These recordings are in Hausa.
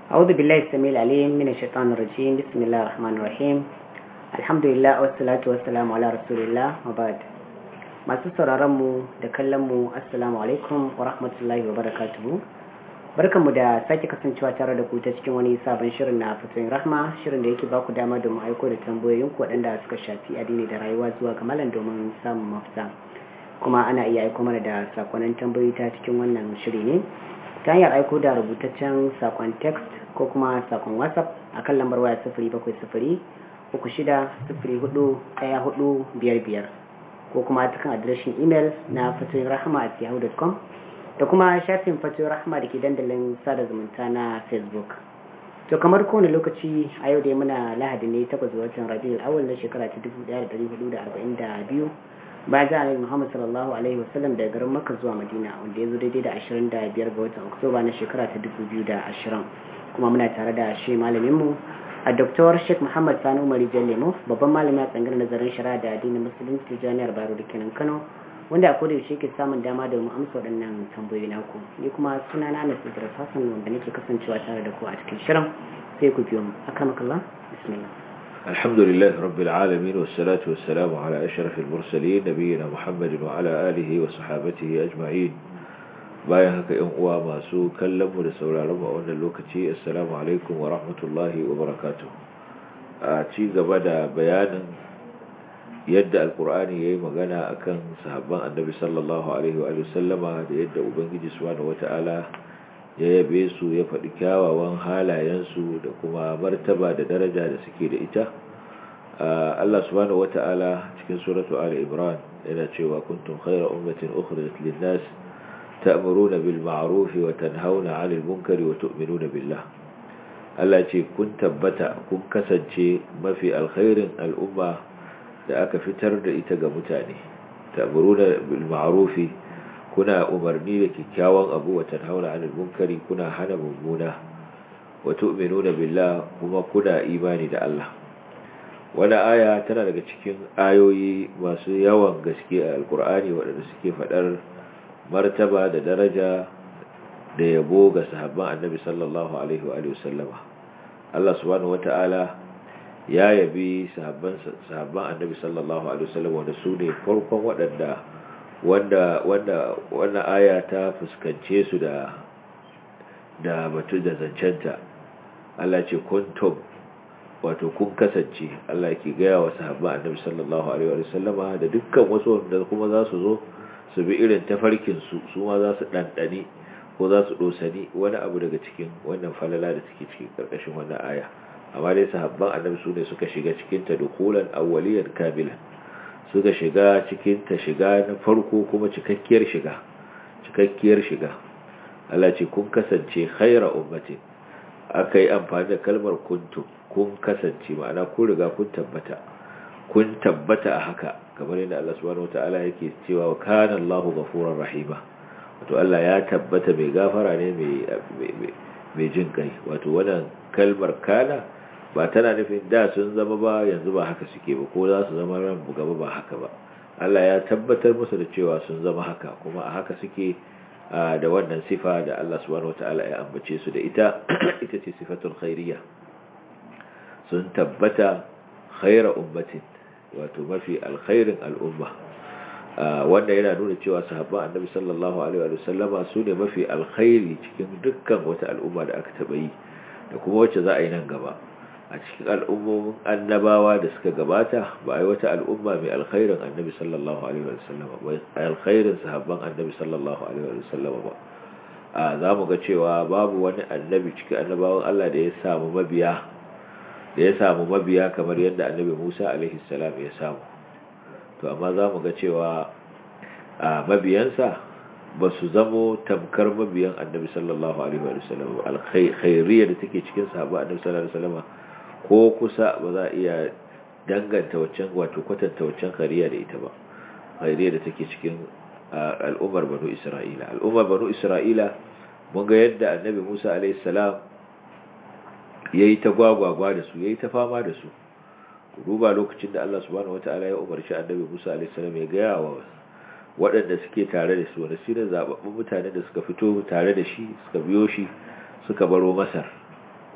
أعوذ بالله السميع العليم من الشيطان الرجيم بسم الله الرحمن الرحيم الحمد لله والصلاة والسلام على رسول الله وبعد masu sauraron mu da kallon mu assalamu alaikum wa rahmatullahi wa barakatuhu barkanmu da sake kasancewa tare da ku ta cikin wani sabon shirin na fatoyin rahma shirin da yake ba ku dama domin aiko da tambayoyin ku waɗanda suka shafi addini da rayuwa zuwa ga malam domin samun mafita kuma ana iya aiko mana da sakonnin tambayoyi ta cikin wannan shiri ne ta hanyar aiko da rubutaccen sakon text ko kuma sakon whatsapp a kan lambar waya sifiri bakwai sifiri uku shida sifiri hudu ɗaya hudu biyar biyar ko kuma ta kan adireshin imel na fatoyin rahama a yahoo.com da kuma shafin fatoyin rahama da ke dandalin sada zumunta na facebook to kamar kowane lokaci a yau dai muna lahadi ne takwas watan rabiul awal na shekara ta dubu ɗaya da ɗari hudu da arba'in da biyu bayan da annabi Muhammad sallallahu alaihi wasallam daga garin Makka zuwa Madina wanda ya zo daidai da 25 ga watan Oktoba na shekara ta 2020 kuma muna tare da shi malamin mu a Dr. Sheikh Muhammad Sani Umar Jallemo babban malami a tsangar nazarin shari'a da addinin musulunci ta Jami'ar Bayero da kenan Kano wanda a koda yaushe ke samun dama da mu amsa waɗannan tambayoyi naku ni kuma suna na Anas Idris Hassan wanda nake kasancewa tare da ku a cikin shirin sai ku biyo mu akramakallah bismillah الحمد لله رب العالمين والصلاة والسلام على أشرف المرسلين نبينا محمد وعلى آله وصحابته أجمعين bayan haka ‘yan uwa masu kallonmu da sauraronmu a wannan lokaci assalamu alaikum wa rahmatullahi wa barakatuh a ci gaba da bayanin yadda alkur'ani ya yi magana akan sahabban annabi sallallahu alaihi wa sallama da yadda ubangiji subhanahu wata'ala ya yabe su ya faɗi kyawawan halayensu da kuma martaba da daraja da suke da ita Allah subhanahu wata'ala cikin suratu Ali Imran yana cewa kuntum khayra ummatin ukhrijat lin-nas ta'muruna bil ma'ruf wa tanhauna 'anil munkari wa tu'minuna billah Allah ce kun tabbata kun kasance mafi alkhairin al'umma da aka fitar da ita ga mutane ta'muruna bil ma'ruf kuna umarni da kyakkyawan abu wa tanhauna 'anil munkari kuna hana mummuna wa tu'minuna billah kuma kuna imani da Allah wani aya tana daga cikin ayoyi masu yawan gaske a alkur'ani waɗanda suke faɗar martaba da daraja da yabo ga sahabban annabi sallallahu alaihi wa sallama Allah subhanahu wata'ala ya yabi sahabban sahabban annabi sallallahu alaihi wa sallama wanda su ne farkon waɗanda wanda wanda wannan aya ta fuskance su da da batu da zancenta Allah ce kuntum wato kun kasance Allah ke gaya wa sahabba annabi sallallahu alaihi wa sallama da dukkan wasu wanda kuma za su zo su bi irin tafarkin su su ma za su dandani ko za su dosani wani abu daga cikin wannan falala da take cikin karkashin wannan aya amma dai sahabban annabi su ne suka shiga cikin ta dukulan awwaliyan kamilan suka shiga cikin ta shiga na farko kuma cikakkiyar shiga cikakkiyar shiga Allah ce kun kasance khaira ummatin akai amfani da kalmar kuntum kun kasance ma'ana kun riga kun tabbata kun tabbata a haka kamar yadda Allah subhanahu wataala yake cewa kana Allahu ghafurur rahima wato Allah ya tabbata mai gafara ne mai mai jin kai wato wannan kalmar kana ba tana nufin da sun zama ba yanzu ba haka suke ba ko za su zama ran gaba ba haka ba Allah ya tabbatar musu da cewa sun zama haka kuma a haka suke da wannan sifa da Allah subhanahu wataala ya ambace su da ita ita ce sifatul khairiyya sun tabbata khaira ummatin wato mafi alkhairin al'umma wanda yana nuna cewa sahabban annabi sallallahu alaihi wa sallama su ne mafi alkhairi cikin dukkan wata al'umma da aka taba yi da kuma wacce za a yi nan gaba a cikin al'ummomin annabawa da suka gabata ba a yi wata al'umma mai alkhairin annabi sallallahu alaihi wa sallama ba alkhairin sahabban annabi sallallahu alaihi wa sallama ba a za mu ga cewa babu wani annabi cikin annabawan Allah da ya samu mabiya da ya samu mabiya kamar yadda annabi Musa alaihi salam ya samu to amma za mu ga cewa a mabiyansa ba su zamo tamkar mabiyan annabi sallallahu alaihi wa sallam alkhairiyya da take cikin sahaba annabi sallallahu alaihi wa sallam ko kusa ba za a iya danganta waccan wato kwatanta waccan khairiyya da ita ba khairiyya da take cikin al'ummar banu isra'ila al'ummar banu isra'ila mun ga yadda annabi Musa alaihi salam ya yi ta gwagwagwa da su ya yi ta fama da su duba lokacin da Allah subhanahu wata'ala ya umarci annabi Musa alaihissalam ya gaya wa waɗanda suke tare da su wanda su ne zababbun mutane da suka fito tare da shi suka biyo shi suka baro Masar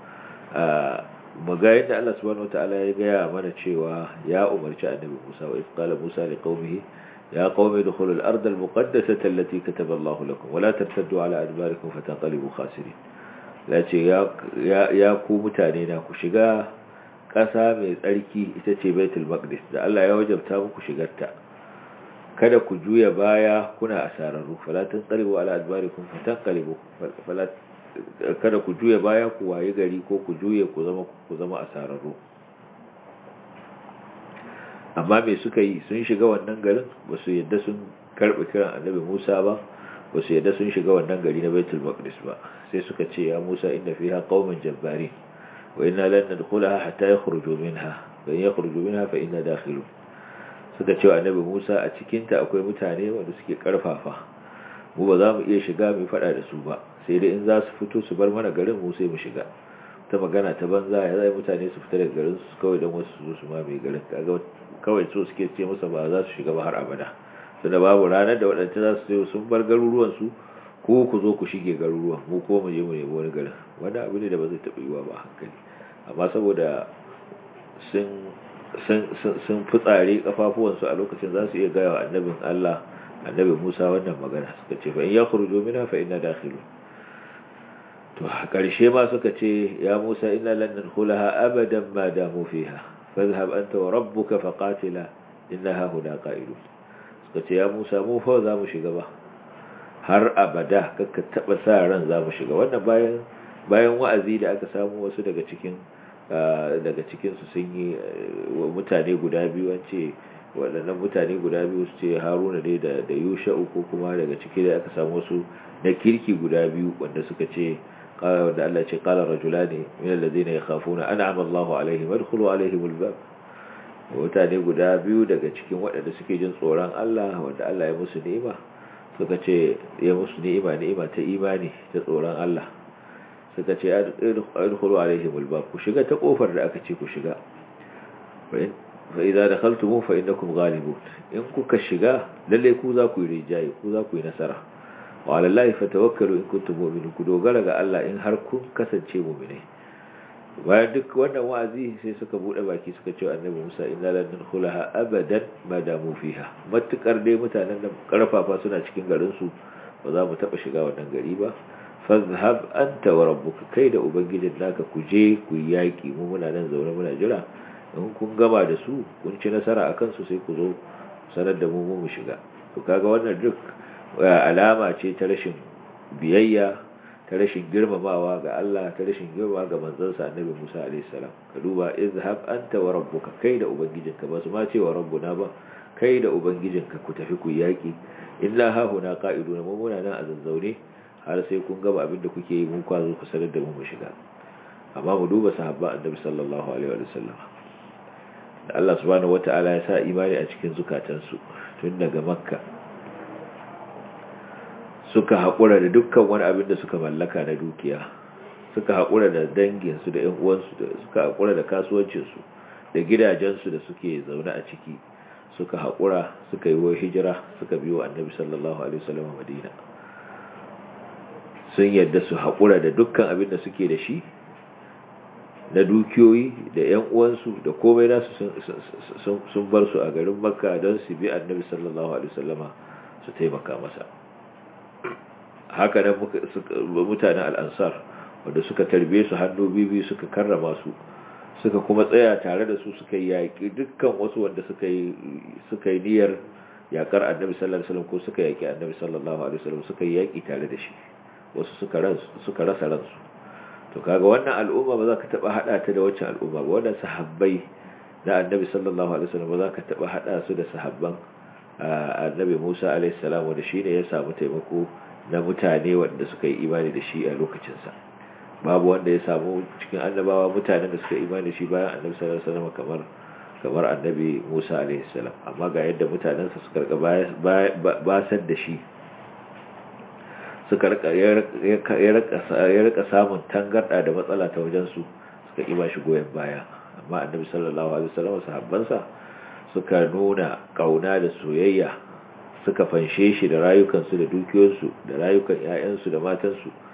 maga yadda Allah subhanahu wataala ya gaya mana cewa ya umarci annabi Musa wa qala Musa li qaumihi ya qaumi dukhulul arda al muqaddasata allati kataba Allah lakum wa la tartaddu ala adbarikum fatanqalibu khasirin la ce ya ya ku mutane na ku shiga ƙasa mai tsarki ita ce Baitul Maqdis da Allah ya wajabta muku shigarta kada ku juya baya kuna asararru fala tanqalibu ala adbarikum fatanqalibu fala kada ku juya baya ku waye gari ko ku juye ku zama ku zama asararru amma me suka yi sun shiga wannan garin ba su yadda sun karɓi kiran annabi Musa ba ba su yadda sun shiga wannan gari na Baitul Maqdis ba sai suka ce ya Musa inna fiha qauman jabbarin wa inna lan nadkhulaha hatta yakhruju minha fa in yakhruju minha fa inna dakhilun suka ce annabi Musa a cikin ta akwai mutane wanda suke karfafa mu ba za mu iya shiga mu fada da su ba sai dai in za su fito su bar mana garin mu sai mu shiga ta magana ta banza ya zai mutane su fita daga garin su kawai don wasu su su ma mai garin kaga kawai so suke ce musa ba za su shiga ba har abada tunda babu ranar da waɗanda za su sun bar garuruwan su ko ku zo ku shige garuruwan mu ko mu je mu nemi wani garin wani abu ne da ba zai taɓa yiwa ba hankali amma saboda sun sun fitsare kafafuwansu a lokacin za su iya gaya wa annabin Allah annabi Musa wannan magana suka ce fa in yakhruju minha fa inna dakhilun to a ƙarshe ma suka ce ya Musa inna lan nadkhulaha abadan ma damu fiha fadhhab anta wa rabbuka faqatila innaha huna qa'idun suka ce ya Musa mu fa za mu shiga ba har abada kakka taba sa ran za mu shiga wannan bayan bayan wa'azi da aka samu wasu daga cikin daga cikin su sun yi mutane guda biyu an ce waɗannan mutane guda biyu su ce haruna dai da da yusha'u ko kuma daga ciki da aka samu wasu na kirki guda biyu wanda suka ce wanda Allah ce qala rajulani min alladhina yakhafuna an'ama Allahu alaihim adkhulu alaihim albab mutane guda biyu daga cikin waɗanda suke jin tsoron Allah wanda Allah ya musu ni'ima suka ce ya musu ni'ima ni'ima ta imani ta tsoron Allah suka ce adkhulu alaihim albab ku shiga ta kofar da aka ce ku shiga fa idza dakhaltum fa innakum ghalibun in kuka shiga lalle ku za ku yi rijayi ku za ku yi nasara wa ala allahi fatawakkalu in kuntum mu'minin ku dogara ga Allah in har kun kasance mu'mini bayan duk wannan wa'azi sai suka bude baki suka ce annabi Musa inna lan nadkhulaha abadan ma damu fiha matukar dai mutanen da karfafa suna cikin garin su ba za mu taba shiga wannan gari ba fazhab anta wa rabbuka kai da ubangijin naka ku je ku yaki mu muna nan zaune muna jira in kun gama da su kun ci nasara akan su sai ku zo sanar da mu mu shiga to kaga wannan duk alama ce ta rashin biyayya ta rashin girmamawa ga Allah ta rashin girmamawa ga manzansa Annabi Musa alaihi salam ka duba izhab anta wa rabbuka kai da ubangijinka ba su ma ce wa rabbuna ba kai da ubangijinka ku tafi ku yaki illa ha huna qa'iduna mu muna nan a zazzaune har sai kun gaba abin da kuke yi mun kwazo ku sanar da mu mu shiga amma mu duba sahabba Annabi sallallahu alaihi wa sallam da Allah subhanahu wata'ala ya sa imani a cikin zukatansu tun daga makka suka haƙura da dukkan wani abin da suka mallaka na dukiya suka haƙura da danginsu da ‘yan uwansu suka haƙura da kasuwancinsu da gidajensu da suke zaune a ciki suka haƙura suka yi wa hijira suka biyo annabi sallallahu alaihi wasallam madina sun yadda su haƙura da dukkan abin da suke da shi na dukiyoyi da ‘yan uwansu da komai nasu sun bar su a garin makka don su bi annabi sallallahu alaihi wasallama su taimaka masa haka nan mutanen al'ansar wanda suka tarbe su hannu bibi suka karrama su suka kuma tsaya tare da su suka yi yaƙi dukkan wasu wanda suka yi niyyar yaƙar annabi sallallahu alaihi wasallam ko suka yaƙi annabi sallallahu alaihi wasallam suka yi yaƙi tare da shi wasu suka rasa ransu to kaga wannan al'umma ba za ka taba hada ta da waccan al'umma ba wannan sahabbai na annabi sallallahu alaihi wasallam ba za ka taba hada su da sahabban annabi Musa alaihi salam wanda shine ya samu taimako na mutane wanda suka yi imani da shi a lokacin sa babu wanda ya samu cikin annabawa mutanen da suka yi imani da shi bayan annabi sallallahu alaihi wasallam kamar kamar annabi Musa alaihi salam amma ga yadda mutanen sa suka basar da shi suka ya rika samun tangarda da matsala ta wajensu suka ƙi ba shi goyon baya amma annabi sallallahu alaihi wasallam sahabbansa suka nuna kauna da soyayya suka fanshe shi da rayukansu da dukiyoyinsu da rayukan ƴaƴansu da matansu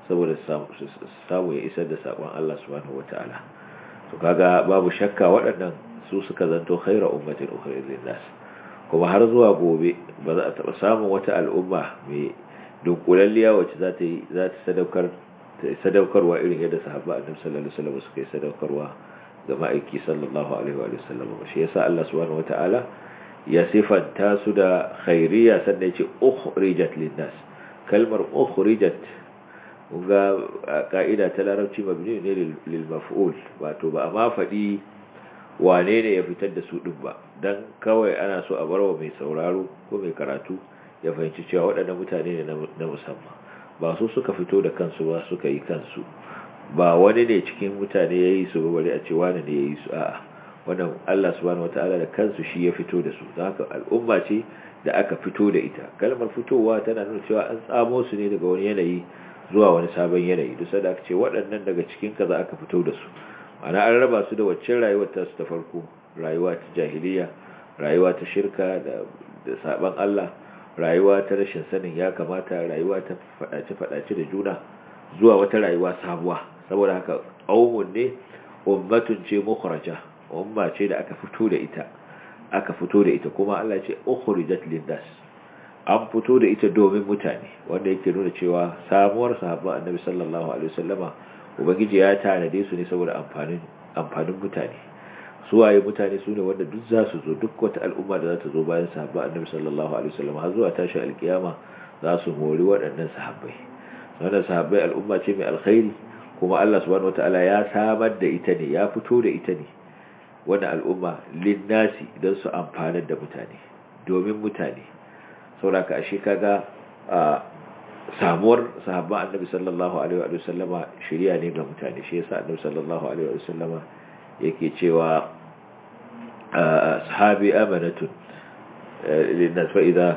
saboda samu ya isar da sakon Allah subhanahu wataala to kaga babu shakka waɗannan su suka zanto khaira ummatin ukhrijat lin-nas kuma har zuwa gobe ba za a taɓa samun wata al'umma mai dunkulalliya wacce za ta yi za ta sadaukar sadaukarwa irin yadda sahabba annabi sallallahu alaihi wasallam suka yi sadaukarwa ga ma'aiki sallallahu alaihi wa sallam shi yasa Allah subhanahu wataala ya sifanta su da khairiyya sannan ya ce ukhrijat lin-nas kalmar ukhrijat ga ka'ida ta larabci mabni ne lil maf'ul wato ba a ma faɗi wane ne ya fitar da su din ba dan kawai ana so a barwa mai sauraro ko mai karatu ya fahimci cewa waɗannan mutane ne na musamman ba su suka fito da kansu ba suka yi kansu ba wani ne cikin mutane ya yi su bari a ce wani ne ya yi su a'a wannan Allah subhanahu wataala da kansu shi ya fito da su don haka al'umma ce da aka fito da ita kalmar fitowa tana nuna cewa an tsamo su ne daga wani yanayi zuwa wani sabon yanayi duk da aka ce waɗannan daga cikin kaza aka fito da su ana an raba su da waccan rayuwar ta su ta farko rayuwa ta jahiliya rayuwa ta shirka da da saban Allah rayuwa ta rashin sanin ya kamata rayuwa ta fadace fadace da juna zuwa wata rayuwa sabuwa saboda haka qaumun ne ummatun ce mukhraja umma ce da aka fito da ita aka fito da ita kuma Allah ce ukhrijat linnas an fito da ita domin mutane wanda yake nuna cewa samuwar sahabban annabi sallallahu alaihi wasallama ubangiji ya tanade su ne saboda amfanin amfanin mutane suwaye mutane su ne wanda duk za su zo duk wata al'umma da za ta zo bayan sahabban annabi sallallahu alaihi wasallama har zuwa tashin alkiyama za su mori waɗannan sahabbai wannan sahabbai al'umma ce mai alkhairi kuma Allah subhanahu wataala ya samar da ita ne ya fito da ita ne wannan al'umma linnasi don su amfanar da mutane domin mutane sauraka ashe kaga samuwar sahabban annabi sallallahu alaihi wa sallama shirya ne ga mutane shi yasa annabi sallallahu alaihi wa sallama yake cewa sahabi amanatun linnas fa idza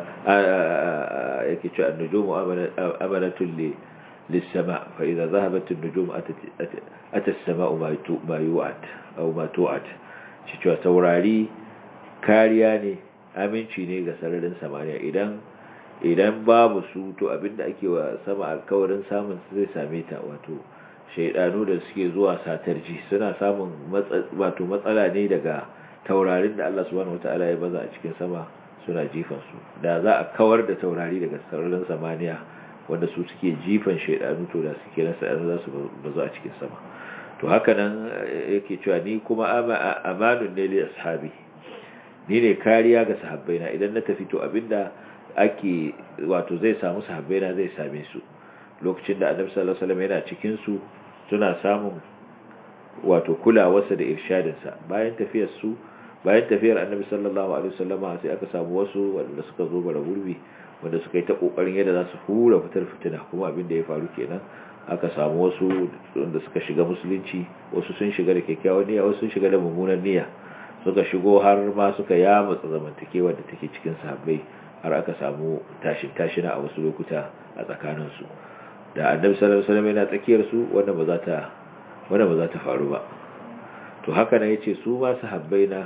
yake cewa an-nujumu amanatun للسماء فإذا ذهبت النجوم أتت, أتى السماء ما يوعد أو ما توعد cewa taurari kariya ne aminci ne ga sararin samaniya idan idan babu su to abinda ake wa sama alkawarin samun zai same ta wato shaidanu da suke zuwa satarji suna samun wato matsala ne daga taurarin da Allah subhanahu wataala ya baza a cikin sama suna jifan su da za a kawar da taurari daga sararin samaniya wanda su suke jifan shaidanu to da suke nasa za su bazu a cikin sama to haka nan yake cewa ni kuma amanun ne li ashabi ni ne kariya ga sahabbaina idan na tafi to abinda ake wato zai samu sahabbaina zai same su lokacin da annabi sallallahu alaihi wasallam yana cikin su suna samun wato kulawarsa da irshadin sa bayan tafiyar su bayan tafiyar annabi sallallahu alaihi wasallama sai aka samu wasu wanda suka zo bara gurbi wanda suka yi ta kokarin yadda za su hura fitar fitina kuma abin da ya faru kenan aka samu wasu wanda suka shiga musulunci wasu sun shiga da kyakkyawan niyya wasu sun shiga da mummunan niyya suka shigo har ma suka yamutsa zamantakewa da take cikin sahabbai har aka samu tashin tashina a wasu lokuta a tsakanin su da annabi sallallahu alaihi wasallam yana tsakiyar su wanda ba za ta wanda ba za ta faru ba to haka ne yace su ma sahabbai na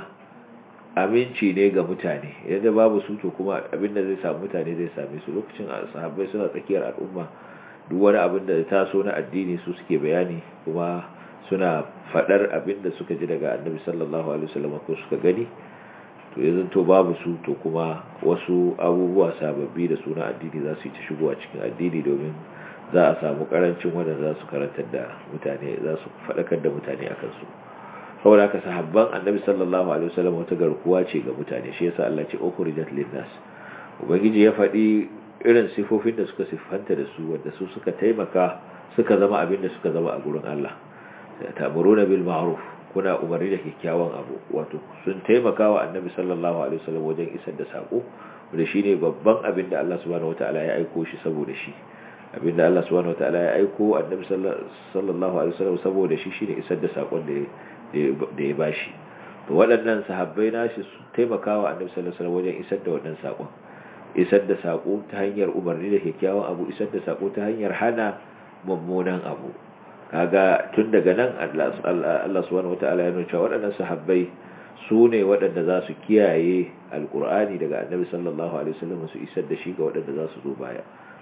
aminci ne ga mutane idan babu su to kuma abin da zai samu mutane zai same su lokacin sahabbai suna tsakiyar al'umma duk wani abin da ta so na addini su suke bayani kuma suna fadar abin da suka ji daga annabi sallallahu alaihi wasallam ko suka gani to yanzu to babu su to kuma wasu abubuwa sababbi da suna addini za su yi ta shigowa cikin addini domin za a samu karancin wanda za su karantar da mutane za su faɗakar da mutane akan su saboda haka sahabban annabi sallallahu alaihi wasallam wata garkuwa ce ga mutane shi yasa Allah ce ukhrijat linnas ubangiji ya faɗi irin sifofin da suka siffanta da su wanda su suka taimaka suka zama abin da suka zama a gurin Allah ta'muruna bil ma'ruf kuna umarni da kyakkyawan abu wato sun taimaka wa annabi sallallahu alaihi wasallam wajen isar da sako wanda shine babban abin da Allah subhanahu wataala ya aiko shi saboda shi abin da Allah subhanahu wataala ya aiko annabi sallallahu alaihi wasallam saboda shi shine isar da sakon da da ya bashi to waɗannan sahabbai nashi su taimaka wa annabi sallallahu alaihi wasallam wajen isar da wannan sakon isar da sako ta hanyar umarni da kyakkyawan abu isar da sako ta hanyar hana mummunan abu kaga tun daga nan Allah subhanahu wataala ya nuna waɗannan sahabbai su ne waɗanda za su kiyaye alkur'ani daga annabi sallallahu alaihi wasallam su isar da shi ga waɗanda za su zo baya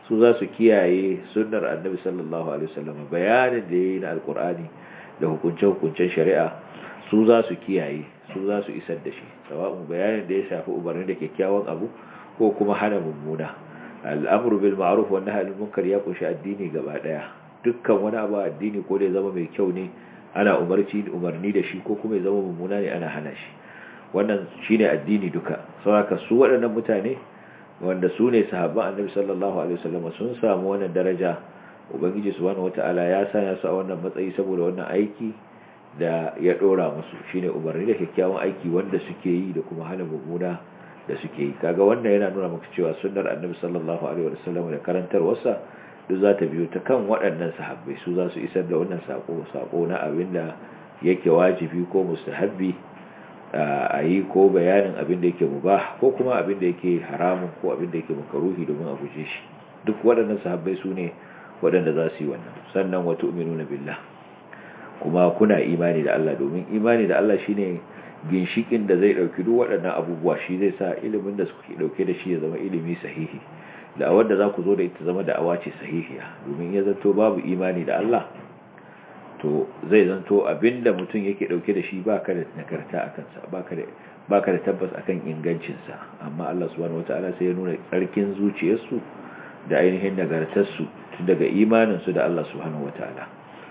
su za su kiyaye sunnar annabi sallallahu alaihi wasallam bayanin da yayi na alqur'ani da hukunce-hukuncen shari'a su za su kiyaye su za su isar da shi sawa'un bayanin da ya shafi umarni da kyakkyawan abu ko kuma hana mummuna al'amru bil ma'ruf wa nahyi anil munkar ya kunshi addini gaba daya dukkan wani abu addini ko da ya zama mai kyau ne ana umarci umarni da shi ko kuma ya zama mummuna ne ana hana shi wannan shine addini duka saboda su waɗannan mutane wanda su ne sahabban annabi sallallahu alaihi wasallam sun samu wannan daraja ubangiji subhanahu wataala ya sanya su a wannan matsayi saboda wannan aiki da ya dora musu shine umarni da kyakkyawan aiki wanda suke yi da kuma hana mummuna da suke yi kaga wannan yana nuna maka cewa sunnar annabi sallallahu alaihi wasallam da karantarwarsa duk za ta biyo ta kan waɗannan sahabbai su za su isar da wannan sako sako na abin da yake wajibi ko mustahabbi a yi ko bayanin abin da yake mubah ko kuma abin da yake haramun ko abin da yake makaruhi domin a guje shi duk waɗannan sahabbai su ne waɗanda za su yi wannan sannan wa tu'minuna billah kuma kuna imani da Allah domin imani da Allah shine ginshikin da zai dauki duk waɗannan abubuwa shi zai sa ilimin da suke dauke da shi ya zama ilimi sahihi da wanda za ku zo da ita zama da awace sahihiya domin ya zanto babu imani da Allah to zai zanto abinda mutum yake dauke da shi baka da nagarta a kansa baka da baka da tabbas akan ingancinsa amma Allah subhanahu wataala sai ya nuna tsarkin zuciyarsu da ainihin nagartarsu tun daga imaninsu da Allah subhanahu wataala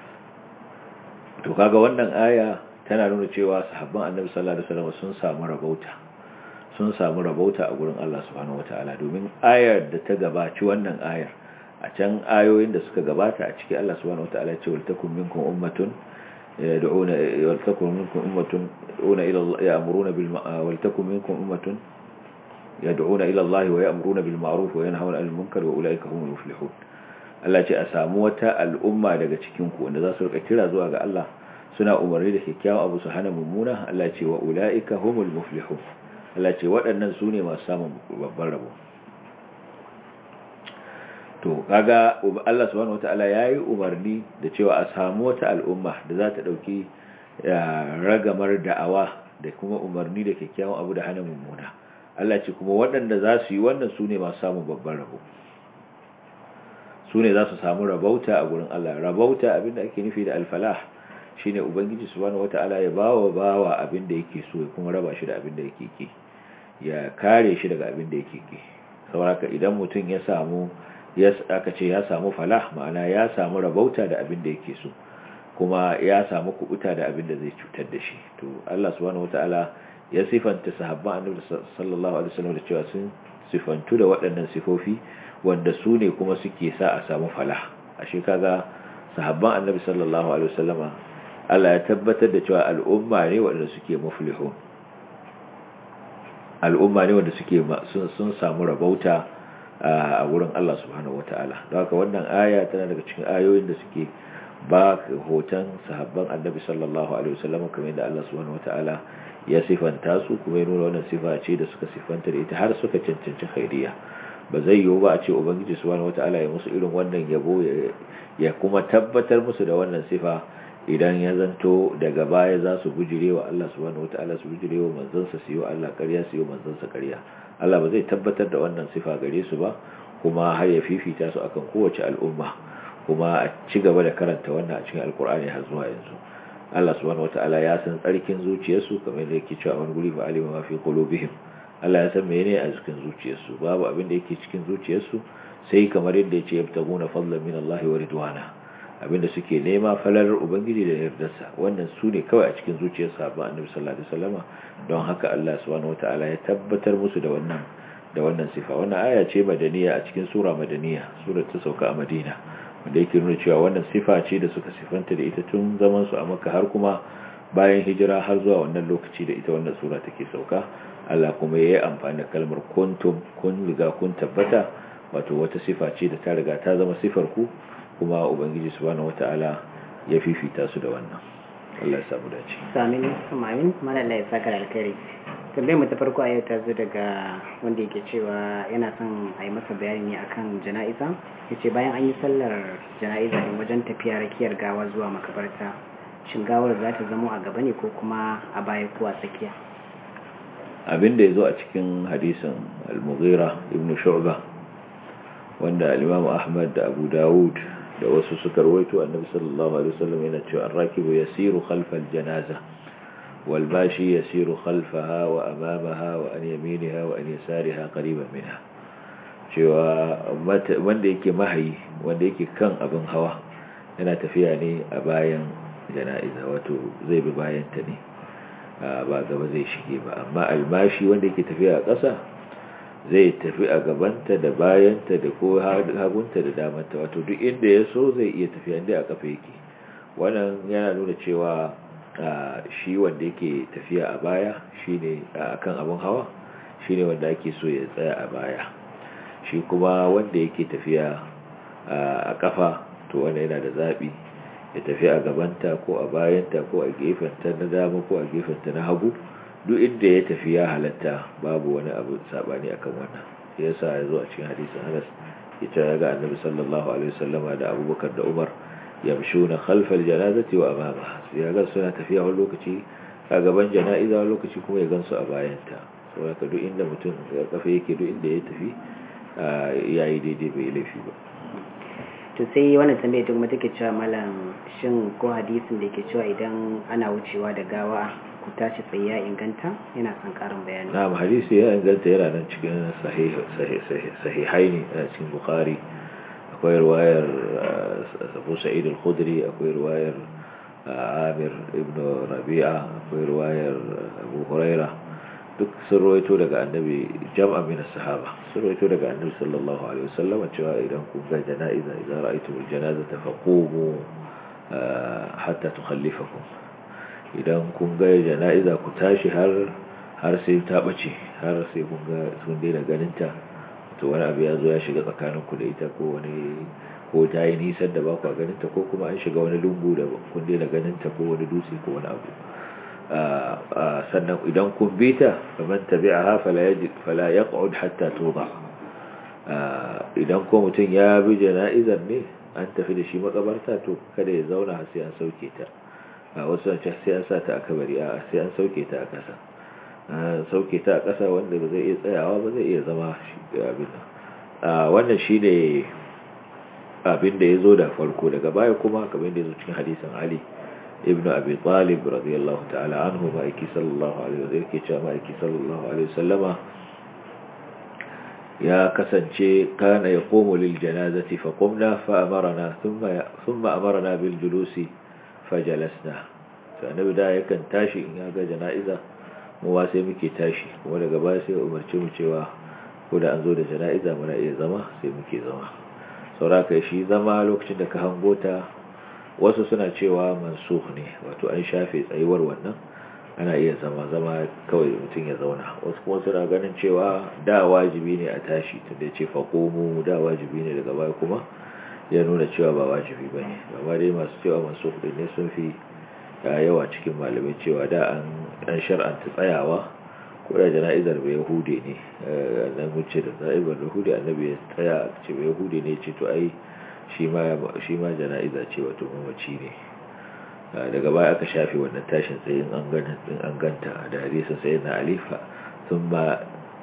to kaga wannan aya tana nuna cewa sahabban annabi sallallahu alaihi wasallam sun samu rabauta sun samu rabauta a gurin Allah subhanahu wataala domin ayar da ta gabaci wannan ayar a can ayoyin da suka gabata a cikin Allah subhanahu wataala ya ce wal takum minkum ummatun yad'una wal takum minkum ummatun yad'una ila Allah ya'muruna bil wal takum minkum ummatun yad'una ila Allah wa ya'muruna bil ma'ruf wa yanhauna 'anil munkar wa ulaika humul muflihun Allah ce a samu wata al'umma daga cikin ku wanda za su rika kira zuwa ga Allah suna umarni da kyakkyawan abu su hana mummuna Allah ce wa ulaika humul muflihun Allah ce waɗannan su ne masu samun babban rabo to kaga Allah subhanahu wataala yayi umarni da cewa a samu wata al'umma da za ta dauki ragamar da'awa da kuma umarni da kyakkyawan abu da hana mummuna Allah ce kuma waɗanda za su yi wannan su ne masu samun babban rabo su ne za su samu rabauta a gurin Allah rabauta abinda ake nufi da alfalah shine ubangiji subhanahu wataala ya bawa bawa abinda yake so ya kuma raba shi da abinda yake ki ya kare shi daga abinda yake ki saboda idan mutum ya samu ya aka ce ya samu falah ma'ana ya samu rabauta da abinda yake so kuma ya samu kubuta da abinda zai cutar da shi to Allah subhanahu wataala ya sifanta sahabban annabi sallallahu alaihi wasallam da cewa sun sifantu da waɗannan sifofi wanda su ne kuma suke sa a samu falah ashe kaga sahabban annabi sallallahu alaihi wasallama Allah ya tabbatar da cewa al'umma ne wanda suke muflihun al'umma ne wanda suke sun samu rabauta a wurin Allah subhanahu wataala don haka wannan aya tana daga cikin ayoyin da suke ba hoton sahabban annabi sallallahu alaihi wasallam kamar yadda Allah subhanahu wataala ya sifanta su kuma ya nuna wannan sifa ce da suka sifanta da ita har suka cancanci khairiya ba zai yiwu ba a ce ubangiji subhanahu wataala ya musu irin wannan yabo ya kuma tabbatar musu da wannan sifa idan ya zanto daga baya za su bujire wa Allah subhanahu wataala su bujire wa manzansa su yi wa Allah ƙarya su yi wa manzansa ƙarya Allah ba zai tabbatar da wannan sifa gare su ba kuma har ya fifita su akan kowace al'umma kuma a ci gaba da karanta wannan a cikin alkur'ani har zuwa yanzu Allah subhanahu wataala ya san tsarkin zuciyarsu kamar da yake cewa wani guri fa alima ma fi qulubihim Allah ya san menene a cikin zuciyarsu babu abin da yake cikin zuciyarsu sai kamar yadda yace yabtaguna fadlan min Allah wa ridwana abinda suke nema falalar ubangiji da yardarsa wannan su ne kawai a cikin zuciyar sahabban annabi sallallahu alaihi wasallama don haka Allah subhanahu wataala ya tabbatar musu da wannan da wannan sifa wannan aya ce madaniya a cikin sura madaniya sura ta sauka a Madina wanda yake nuna cewa wannan sifa ce da suka sifanta da ita tun zaman su a Makka har kuma bayan hijira har zuwa wannan lokaci da ita wannan sura take sauka Allah kuma yayi amfani da kalmar kuntum kun riga kun tabbata wato wata sifa ce da ta riga ta zama sifar ku kuma ubangiji subhanahu wataala ya fifita su da wannan Allah ya samu dace amin amin malalla ya saka alkhairi tambayar mu ta farko a yau ta zo daga wanda yake cewa yana son a yi masa bayani ne akan jana'iza ya ce bayan an yi sallar jana'iza ne wajen tafiya rakiyar gawa zuwa makabarta shin gawar za ta zamo a gaba ne ko kuma a baya ko a tsakiya abin da ya zo a cikin hadisin al-mughira ibn shu'ba wanda al-Imam Ahmad da Abu Dawud da wasu suka rawaito annabi sallallahu alaihi wasallam yana cewa ar-rakibu yasiru khalfa al-janaza wal bashi yasiru khalfaha wa amamaha wa an yaminaha wa an yasariha qariban minha cewa wanda yake mahayi wanda yake kan abin hawa yana tafiya ne a bayan jana'iza wato zai bi bayan ta ne ba gaba zai shige ba amma almashi wanda yake tafiya a ƙasa zai tafi a gabanta da bayanta da ko hagunta da damanta wato duk inda ya so zai iya tafiya inda a kafa yake wannan yana nuna cewa shi wanda yake tafiya a baya shine akan abin hawa shine wanda ake so ya tsaya a baya shi kuma wanda yake tafiya a kafa to wanda yana da zabi ya tafi a gabanta ko a bayanta ko a gefenta na dama ko a gefenta na hagu duk inda ya tafi ya halatta babu wani abu sabani akan wannan ya sa ya zo a cikin hadisin Anas ita ya ga Annabi sallallahu alaihi wasallama da Abubakar da Umar yamshuna khalfal janazati wa amama ya ga suna tafiya wani lokaci a gaban jana'iza wani lokaci kuma ya gansu a bayanta saboda duk inda mutum ya kafa yake duk inda ya tafi yayi daidai bai laifi ba to sai wannan tambayar kuma take cewa malam shin ko hadisin da ke cewa idan ana wucewa da gawa ku tashi tsaye ya inganta yana son karin bayani na'am hadisi ya inganta yana nan cikin sahihai ne a cikin bukhari akwai ruwayar abu sa'id al-khudri akwai ruwayar amir ibn rabi'a akwai ruwayar abu huraira duk sun rawaito daga annabi jam'a min sahaba sun rawaito daga annabi sallallahu alaihi wasallam cewa idan kun ga jana'iza idan ra'aytum al-janazata faqumu hatta tukhallifakum idan kun ga jana'iza ku tashi har har sai ta bace har sai kun ga sun daina ganin ta to wani abu ya zo ya shiga tsakanin ku da ita ko wani ko ta yi nisan da ba ku ganin ta ko kuma an shiga wani lungu da kun daina ganin ta ko wani dutse ko wani abu sannan idan kun bi ta kamar tabi'aha fala yajid fala yaq'ud hatta tuba idan ko mutum ya bi jana'izar ne an tafi da shi makabarta to kada ya zauna sai an sauke ta a wasu an sai an sa ta a kabari a sai an sauke ta a ƙasa sauke ta a ƙasa wanda ba zai iya tsayawa ba zai iya zama abin wannan shi ne abin da ya zo da farko daga baya kuma kamar da ya zo cikin hadisin ali ibnu abi talib radiyallahu ta'ala anhu ma'aiki sallallahu alaihi wa yake cewa ma'aiki sallallahu alaihi wasallama ya kasance kana yaqumu lil janazati fa qumna fa amarna thumma thumma amarna bil julusi fajalasna sai annabi da yakan tashi in ya ga jana'iza mu wa sai muke tashi kuma daga baya sai umarci mu cewa ko da an zo da jana'iza muna iya zama sai muke zama sauraka shi zama lokacin da ka hango ta wasu suna cewa mansukh ne wato an shafe tsayuwar wannan ana iya zama zama kawai mutum ya zauna wasu kuma suna ganin cewa da wajibi ne a tashi tunda ce faƙomu da wajibi ne daga baya kuma ya nuna cewa ba wajibi ba ne amma dai masu cewa masu ɗin ne sun fi yawa cikin malamai cewa da an shar'anta tsayawa ko da jana'izar bai yahude ne nan wuce da za'ibar yahude annabi ya tsaya ce bai yahude ne ce to ai shi ma jana'iza ce wato mamaci ne daga baya aka shafe wannan tashin tsaye in an ganta da hadisin sai na alifa sun ba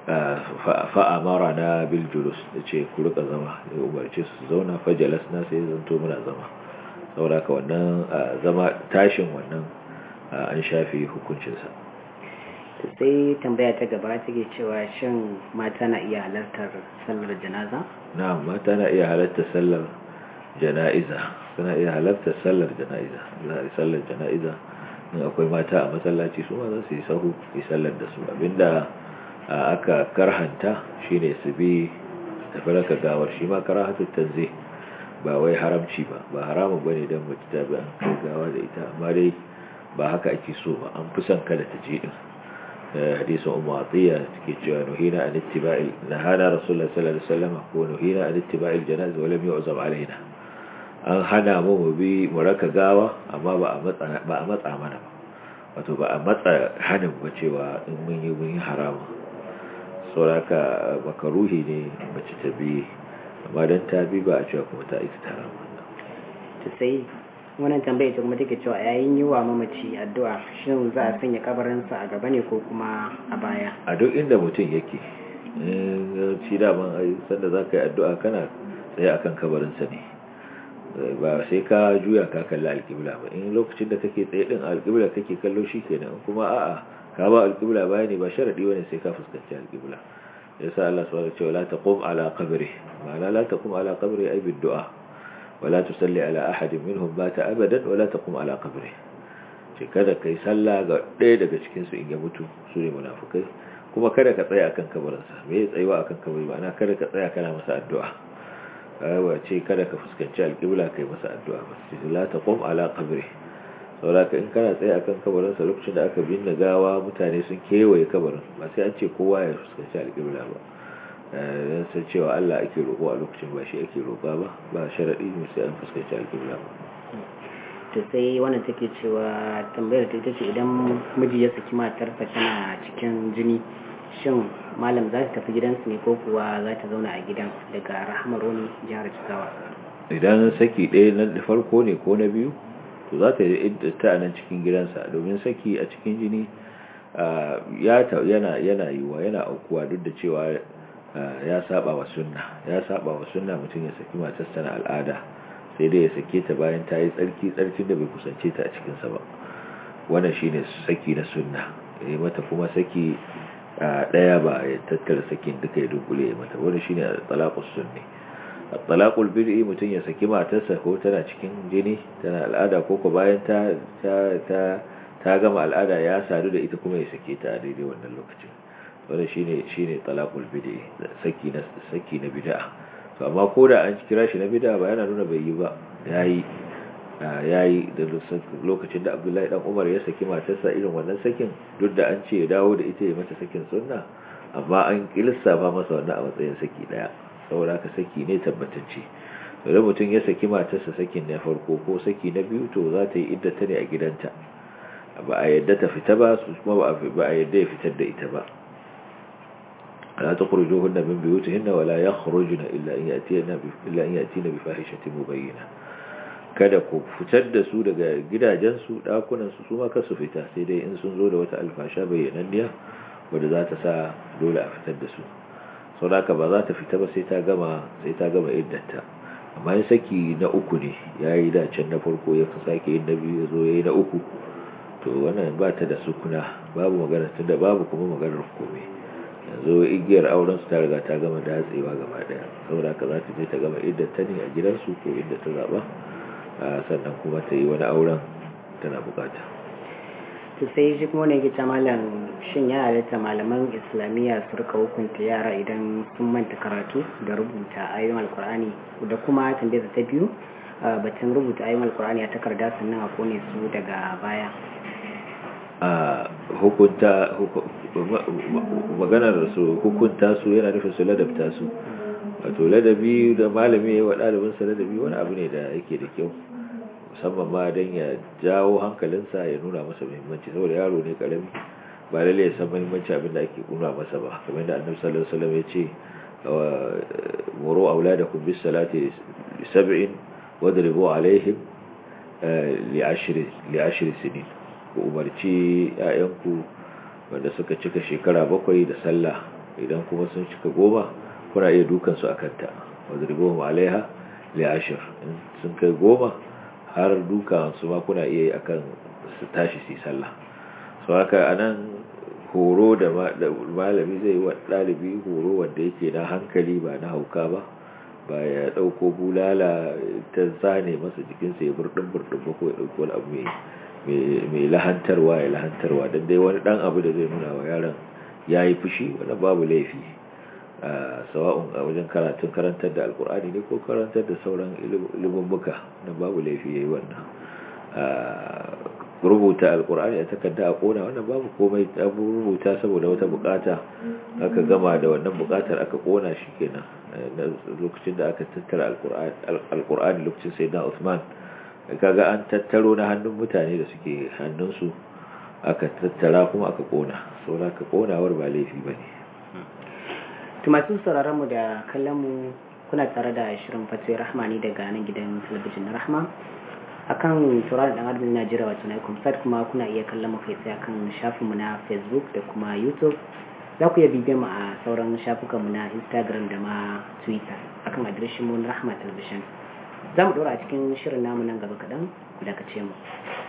fa'amara na biljulus da ce ku rika zama ya umarci su zauna fajalas na sai zanto muna zama sauraka wannan zama tashin wannan an shafe hukuncinsa sai tambaya ta gaba take cewa shin mata na iya halartar sallar janaza? na mata na iya halartar sallar jana'iza suna iya halartar sallar jana'iza za a yi sallar jana'iza in akwai mata a masallaci su ma za su yi sahu yi sallar da su abinda aka karhanta shine su bi tafi raka gawar shi ma karahatu tanzih ba wai haramci ba ba haramun bane dan mace ta bi an kai gawa da ita amma dai ba haka ake so ba an fi son kada ta je din hadisin ummu atiya take cewa nuhina an ittiba'i nahana rasulullah sallallahu alaihi wasallam ko nuhina an ittiba'i aljanaza wa lam yu'zam alaina an hana mu mu bi mu raka gawa amma ba a matsa ba a matsa mana ba wato ba a matsa hanin ba cewa in mun yi mun yi haramun sauraka makaruhi ne mace ta bi amma dan ta bi ba a cewa kuma ta aikata haramun ta sai wannan tambayar ta kuma take cewa yayin yi wa mamaci addu'a shin za a sanya kabarinsa a gaba ne ko kuma a baya a duk inda mutum yake shi daman ai sanda za ka yi addu'a kana tsaye akan kabarinsa ne ba sai ka juya ka kalli alƙibla ba in lokacin da kake tsaye din alƙibla kake kallo shi kenan kuma a'a ka ba alƙibla baya ne ba sharadi bane sai ka fuskanci alƙibla yasa Allah subhanahu wa ta'ala la taqum ala qabri ma'ana la taqum ala qabri ay bid du'a wala tusalli ala ahadin minhum bata abadan wala taqum ala qabri ce kada kai sallah ga ɗaya daga cikin su in ya mutu su ne munafikai kuma kada ka tsaya akan kabarinsa me ya tsayuwa akan kabari ma'ana kada ka tsaya kana masa addu'a ba ce kada ka fuskanci alƙibla kai masa addu'a ba ce la taqum ala qabri saboda in kana tsaye akan kabarin sa lokacin da aka binne gawa mutane sun kewaye kabarin ba sai an ce kowa ya fuskanci alƙibla ba dan san cewa Allah ake roƙo a lokacin ba shi ake roƙa ba ba sharadi ne sai an fuskanci alƙibla ba to sai wannan take cewa tambayar ta ita ce idan miji ya saki matarsa tana cikin jini shin malam za ta tafi gidansu ne ko kuwa za ta zauna a gidan daga rahamar wani jihar jigawa idan saki ɗaya na farko ne ko na biyu to za ta yi ta a nan cikin gidansa domin saki a cikin jini yana yana yiwuwa yana aukuwa duk da cewa ya saba wa sunna ya saba wa sunna mutum ya saki matarsa na al'ada sai dai ya sake ta bayan ta yi tsarki tsarkin da bai kusance ta a cikinsa ba wannan shine saki na sunna ya mata kuma saki daya ba ya tattara sakin duka ya dunkule ya mata wani shine talaqus sunni talaqul bid'i mutun ya saki matarsa ko tana cikin jini tana al'ada ko ko bayan ta ta ta gama al'ada ya sadu da ita kuma ya sake ta a daidai wannan lokacin wani shine shine talaqul bid'i saki na saki na bid'a to amma ko da an kira shi na bid'a ba yana nuna bai yi ba yayi yayi da lokacin da Abdullahi dan Umar ya saki matarsa irin wannan sakin duk da an ce ya dawo da ita ya mata sakin sunna amma an ba masa wannan a matsayin saki daya saboda haka saki ne tabbatacce idan mutum ya saki matarsa sakin na farko ko saki na biyu to za ta yi iddata ne a gidanta ba a yadda ta fita ba su kuma ba a yadda ya fitar da ita ba لا تخرجوهن من بيوتهن ولا يخرجن إلا أن يأتين إلا أن يأتين بفاحشة مبينة kada ku fitar da su daga gidajensu ɗakunansu su ma su fita sai dai in sun zo da wata alfasha bayyananniya wadda za ta sa dole a fitar da su sau da ba za ta fita ba sai ta gama sai ta gama iddanta amma yin saki na uku ne ya yi dacen na farko ya fi sake yin na biyu ya zo ya yi na uku to wannan ba ta da sukuna babu magana tun da babu kuma maganar komai yanzu igiyar auren su ta riga ta gama datsewa gaba daya saboda ka za ta je ta gama idda ta ne a gidansu ko inda ta zaba sannan kuma ta yi wani auren tana bukata to sai shi kuma ne gita malam shin ya halitta malaman islamiyya su rika hukunta yara idan sun manta karatu da rubuta ayoyin alkur'ani da kuma tambayar ta biyu batun rubuta ayoyin alkur'ani a takarda sannan a kone su daga baya a hukunta maganar su hukunta su yana nufin su ladabta su wato ladabi da malami ya wa ɗalibinsa ladabi wani abu ne da yake da kyau musamman ma don ya jawo hankalinsa ya nuna masa muhimmanci saboda yaro ne karami ba lalle ya san muhimmanci abin da ake nuna masa ba kamar da annabi sallallahu alaihi wasallam ya ce muru auladakum bis salati li sab'in wadribu alaihim li ashri li ashri sinin ku umarci ‘ya'yanku wanda suka cika shekara bakwai da sallah idan kuma sun cika goma kuna iya dukansu a kanta wadda ribo alaiha li'ashir sun kai goma har dukansu ma kuna iya yi akan su tashi su sallah su haka a nan horo da malami zai yi wa ɗalibi horo wanda yake na hankali ba na hauka ba ba ya ɗauko bulala ta zane masa jikinsa ya burɗin burɗin ba ko ya ɗauko wani abu mai lahantarwa ya lahantarwa don dai wani dan abu da zai nuna wa yaron ya yi fushi wani babu laifi sawa'un a wajen karatun karantar da alkur'ani ne ko karantar da sauran ilimin na babu laifi ya yi wannan rubuta alkur'ani a takarda a kona wannan babu komai abu rubuta saboda wata bukata aka gama da wannan bukatar aka kona shi kenan lokacin da aka tattara alkur'ani lokacin sai na usman kaga an tattaro na hannun mutane da suke hannunsu aka tattara kuma aka kona saboda ka konawar ba laifi ba ne masu sauraron mu da kallon mu kuna tare da shirin fatih rahmani daga nan gidan talabijin na rahma akan tauraron dan adam najeriya wato na kumsat kuma kuna iya kallon mu kai tsaye akan shafin mu na facebook da kuma youtube za ku iya bibiyar mu a sauran shafukan mu na instagram da ma twitter a akan adireshin mu na rahma television za mu ɗora a cikin shirin namu nan gaba kaɗan ku dakace mu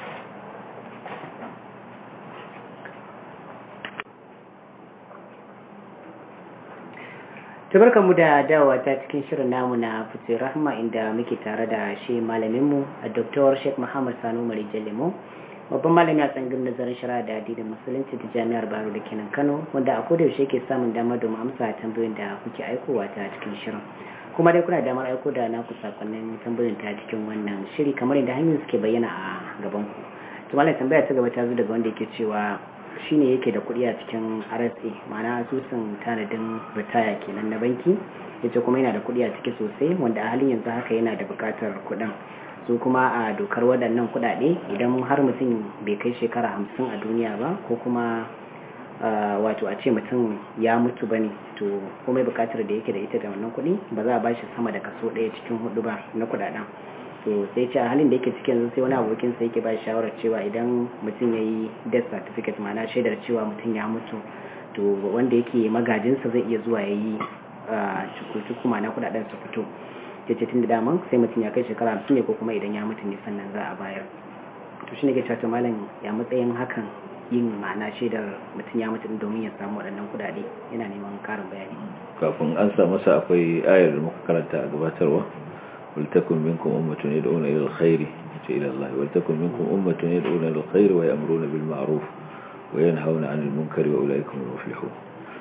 tabarkan mu da dawowa ta cikin shirin namu na fitin rahma inda muke tare da shi malaminmu a Dr. Sheikh Muhammad Sanu Mari Jalemo babban malami a tsangin nazarin shari'a da addinin musulunci ta jami'ar Baro da kenan Kano wanda a koda yaushe ke samun damar domin amsa tambayoyin da kuke aikowa ta cikin shirin kuma dai kuna damar aiko da naku sakonnin tambayoyin ta cikin wannan shiri kamar yadda hanyoyin suke bayyana a gaban ku to malam tambaya ta gaba ta zo daga wanda yake cewa shine yake da kuɗi a cikin RSA ma'ana asusun tanadin ritaya kenan na banki yace kuma yana da kuɗi a ciki sosai wanda a halin yanzu haka yana da buƙatar kuɗin su kuma a dokar waɗannan kuɗaɗe idan har mutum bai kai shekara hamsin a duniya ba ko kuma wato a ce mutum ya mutu bane to komai buƙatar da yake da ita da wannan kuɗi ba za a bashi sama da kaso ɗaya cikin hudu ba na kuɗaɗen to sai ce a halin da yake cikin sai wani abokin sai yake ba shawarar cewa idan mutum ya yi death certificate ma'ana shaidar cewa mutum ya mutu to wanda yake magajinsa zai iya zuwa ya yi cuku ma'ana kudaden su fito ya ce tun da daman sai mutum ya kai shekara hamsin ne ko kuma idan ya mutu ne sannan za a bayar to shi ne ke cewa malam ya matsayin hakan yin ma'ana shaidar mutum ya mutu domin ya samu waɗannan kudade yana neman karin bayani kafin an sa masa akwai ayar da muka karanta a gabatarwa ولتكن منكم أمة يدعون إلى الخير إلى الله ولتكن منكم أمة يدعون إلى الخير ويأمرون بالمعروف وينهون عن المنكر وأولئك هم المفلحون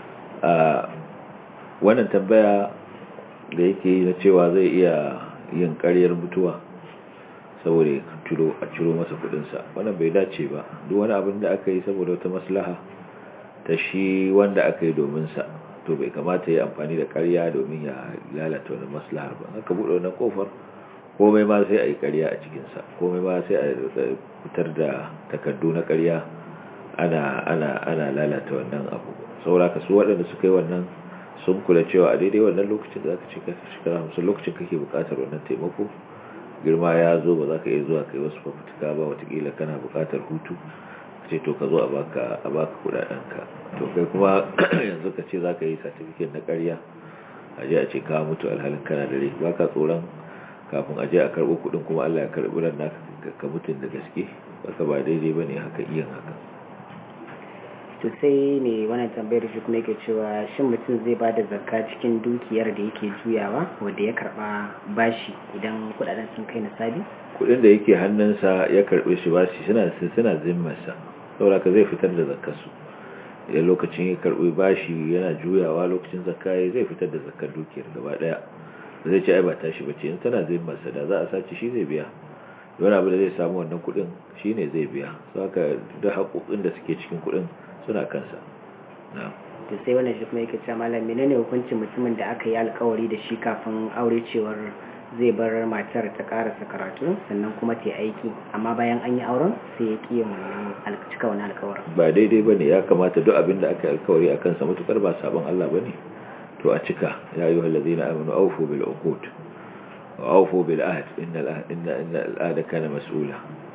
wannan tambaya da yake na cewa zai iya yin ƙaryar mutuwa saboda a ciro masa kudinsa wannan bai dace ba duk wani abin da aka yi saboda wata maslaha ta shi wanda aka yi domin sa to bai kamata ya amfani da ƙarya domin ya lalata wani maslahar ba aka buɗe wannan kofar komai ma sai a yi ƙarya a cikinsa komai ma sai a fitar da takardu na ƙarya ana ana ana lalata wannan abu sauraka su waɗanda suka yi wannan sun kula cewa a daidai wannan lokacin da zaka ce ka shekara hamsin lokacin kake buƙatar wannan taimako girma ya zo ba za ka iya zuwa kai wasu fafutuka ba watakila kana buƙatar hutu ce to ka zo a baka a baka kudadenka to kai kuma yanzu ka ce zaka yi certificate na ƙarya a je a ce ka mutu alhalin kana da rai baka tsoron kafin a je a karbo kudin kuma Allah ya karbi ran naka ka mutun da gaske baka ba daidai bane haka iyan haka to sai ne wannan tambayar shi kuma yake cewa shin mutum zai ba da zakka cikin dukiyar da yake juyawa wanda ya karba bashi idan kudaden sun kai nisabi kudin da yake hannunsa ya karbe shi bashi suna suna zimmarsa saboda ka zai fitar da zakkarsu idan lokacin ya karbi bashi yana juyawa lokacin zakka zai fitar da zakkar dukiyar gaba daya zai ce ai ba tashi bace in tana zimmarsa da za a sace shi zai biya wani abu da zai samu wannan kudin shine zai biya saboda da haƙoƙin da suke cikin kudin suna kansa to sai wannan shi kuma yake cewa malam menene hukuncin mutumin da aka yi alkawari da shi kafin aure cewar zai bar matar ta karasa karatu sannan kuma ta aiki amma bayan an yi auren sai ya ƙi wannan cika wani alkawarin ba daidai bane ya kamata duk abin da aka yi alkawari a kansa matukar ba sabon Allah bane to a cika ya ayyuhal ladina amanu awfu bil uqud wa awfu bil ahd innal inna innal ahda kana mas'ula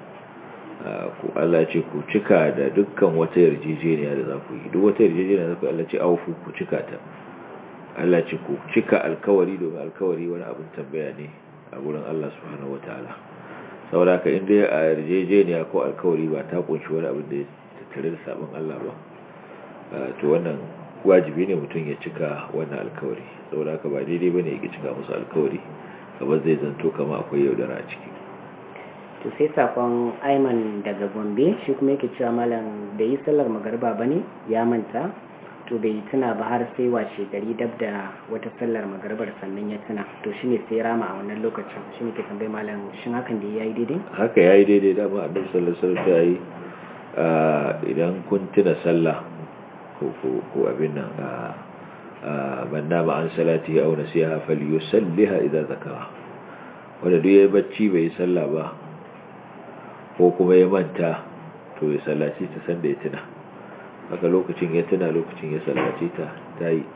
ku Allah ce ku cika da dukkan wata yarjejeniya da za ku yi duk wata yarjejeniya da za ku Allah ce aufu ku cika ta Allah ce ku cika alkawari domin alkawari wani abin tambaya ne a gurin Allah subhanahu wataala saboda ka inda a yarjejeniya ko alkawari ba ta kunshi wani abin da ya tattare da sabon Allah ba to wannan wajibi ne mutum ya cika wannan alkawari saboda ka ba daidai bane ya cika musu alkawari kamar zai zanto kama akwai yaudara a ciki to sai sakon aiman daga gombe shi kuma yake cewa malam da yi sallar magarba ba ne ya manta to bai tuna ba har sai washe gari dab da wata sallar magarbar sannan ya tuna to shi ne sai rama a wannan lokacin shi ne ke tambayi malam shin hakan da ya yi daidai haka ya yi daidai dama annabi sallallahu alaihi wasallam ya yi idan kun tuna sallah ko abin nan man nama an salati aw nasiha falyusalliha idza zakara wanda duk yayi bacci bai yi sallah ba ko kuma ya manta to ya sallaci ta sanda ya tuna haka lokacin ya tuna lokacin ya sallaci ta ta yi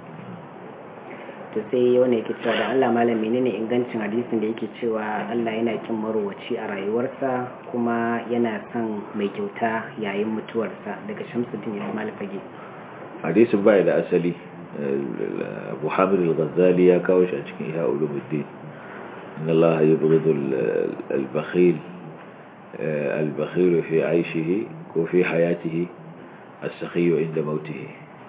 to sai wani yake cewa da Allah malam menene ingancin hadisin da yake cewa Allah yana kin marowaci a rayuwarsa kuma yana son mai kyauta yayin mutuwarsa daga Shamsuddin Ismail Fage hadisin bai da asali abu hamid al-ghazali ya kawo shi a cikin iya ulumuddin inna Allah yubghidu al-bakhil al-bakhil fi 'aishihi ko fi hayatihi as-sakhiy inda mautihi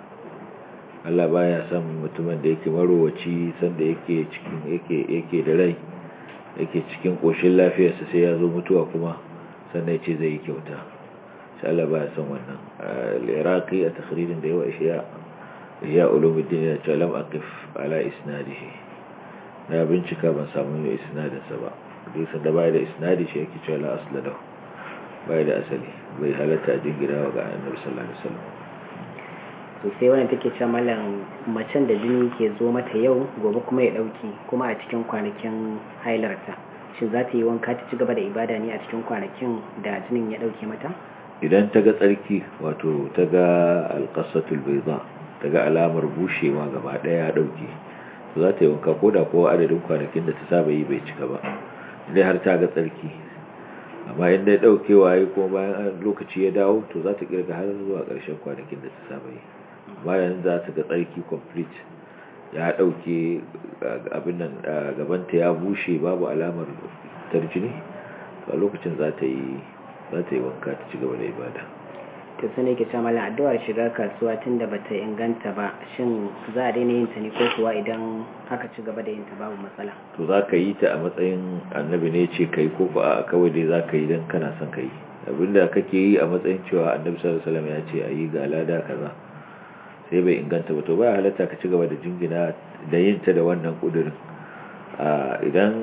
Allah baya son mutumin da yake marowaci sanda yake cikin yake yake da rai yake cikin koshin lafiyarsa sai ya zo mutuwa kuma sannan ya ce zai yi kyauta shi Allah baya son wannan al-iraqi a takhririn da yawa ishiya ya ulumuddin ya ce lam aqif ala isnadihi na bincika ban samu isnadin sa ba duk sanda baya da isnadi shi yake cewa la asla lahu baya da asali bai halatta jingina ga annabi sallallahu alaihi wasallam to sai wannan take cewa mallam macen da jini ke zo mata yau gobe kuma ya dauki kuma a cikin kwanakin hailarta shin za ta yi wanka ta ci gaba da ibada ne a cikin kwanakin da jinin ya dauke mata idan ta ga tsarki wato ta ga alqasatul bayda ta ga alamar bushewa gaba daya ya dauke to za ta yi wanka ko da kowa adadin kwanakin da ta saba yi bai cika ba idan har ta ga tsarki amma in dai daukewa yi ko bayan lokaci ya dawo to za ta kirga har zuwa ƙarshen kwanakin da ta saba yi bayan za ta ga tsarki complete ya dauke abin nan gabanta ya bushe babu alamar tarjini a lokacin za ta yi za ta yi wanka ta ci gaba da ibada to sai ne ke cewa mallam addu'ar shiga kasuwa tunda bata inganta ba shin za a daina yin ta ne ko kuwa idan aka ci gaba da yin ta babu matsala to za ka yi ta a matsayin annabi ne ce kai ko ba kawai dai za ka yi don kana son ka yi abinda kake yi a matsayin cewa annabi sallallahu alaihi wasallam ya ce a yi ga lada kaza sai bai inganta ba to ba halatta ka ci gaba da jingina da yin ta da wannan kudirin idan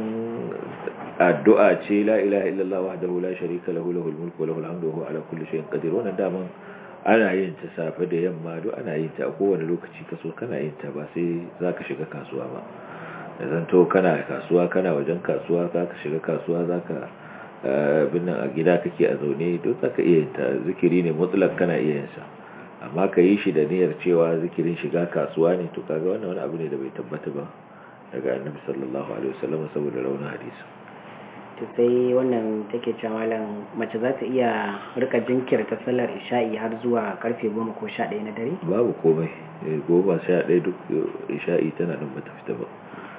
addu'a ce la ilaha illallah wahdahu la sharika lahu lahul mulku wa lahul hamdu wa huwa ala kulli shay'in qadir wannan daman ana yin ta safe da yamma duk ana yin ta a kowane lokaci kaso kana yin ta ba sai zaka shiga kasuwa ba zan to kana kasuwa kana wajen kasuwa zaka shiga kasuwa zaka binnan a gida kake a zaune duk zaka iya yin ta zikiri ne mutlak kana iya yin sa amma ka yi shi da niyyar cewa zikirin shiga kasuwa ne to kaga wannan wani abu ne da bai tabbata ba daga annabi sallallahu alaihi wasallam saboda raunin hadisi to sai wannan take cewa malam mace za ta iya rika jinkirta sallar isha'i har zuwa karfe goma ko sha ɗaya na dare babu komai goma sha ɗaya duk isha'i tana nan bata fita ba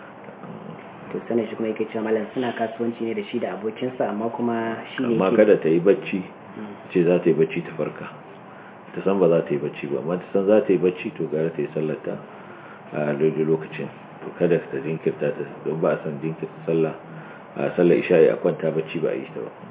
to sanin shi kuma yake cewa malam suna kasuwanci ne da shi da abokinsa amma kuma shi ne amma kada ta yi bacci ce za ta yi bacci ta farka ta san ba za ta yi bacci ba amma ta san za ta yi bacci to gara ta yi sallarta a daidai lokacin to kada ta jinkirta ta don ba a san jinkirta sallah a sallar isha'i a kwanta bacci ba a yi ta ba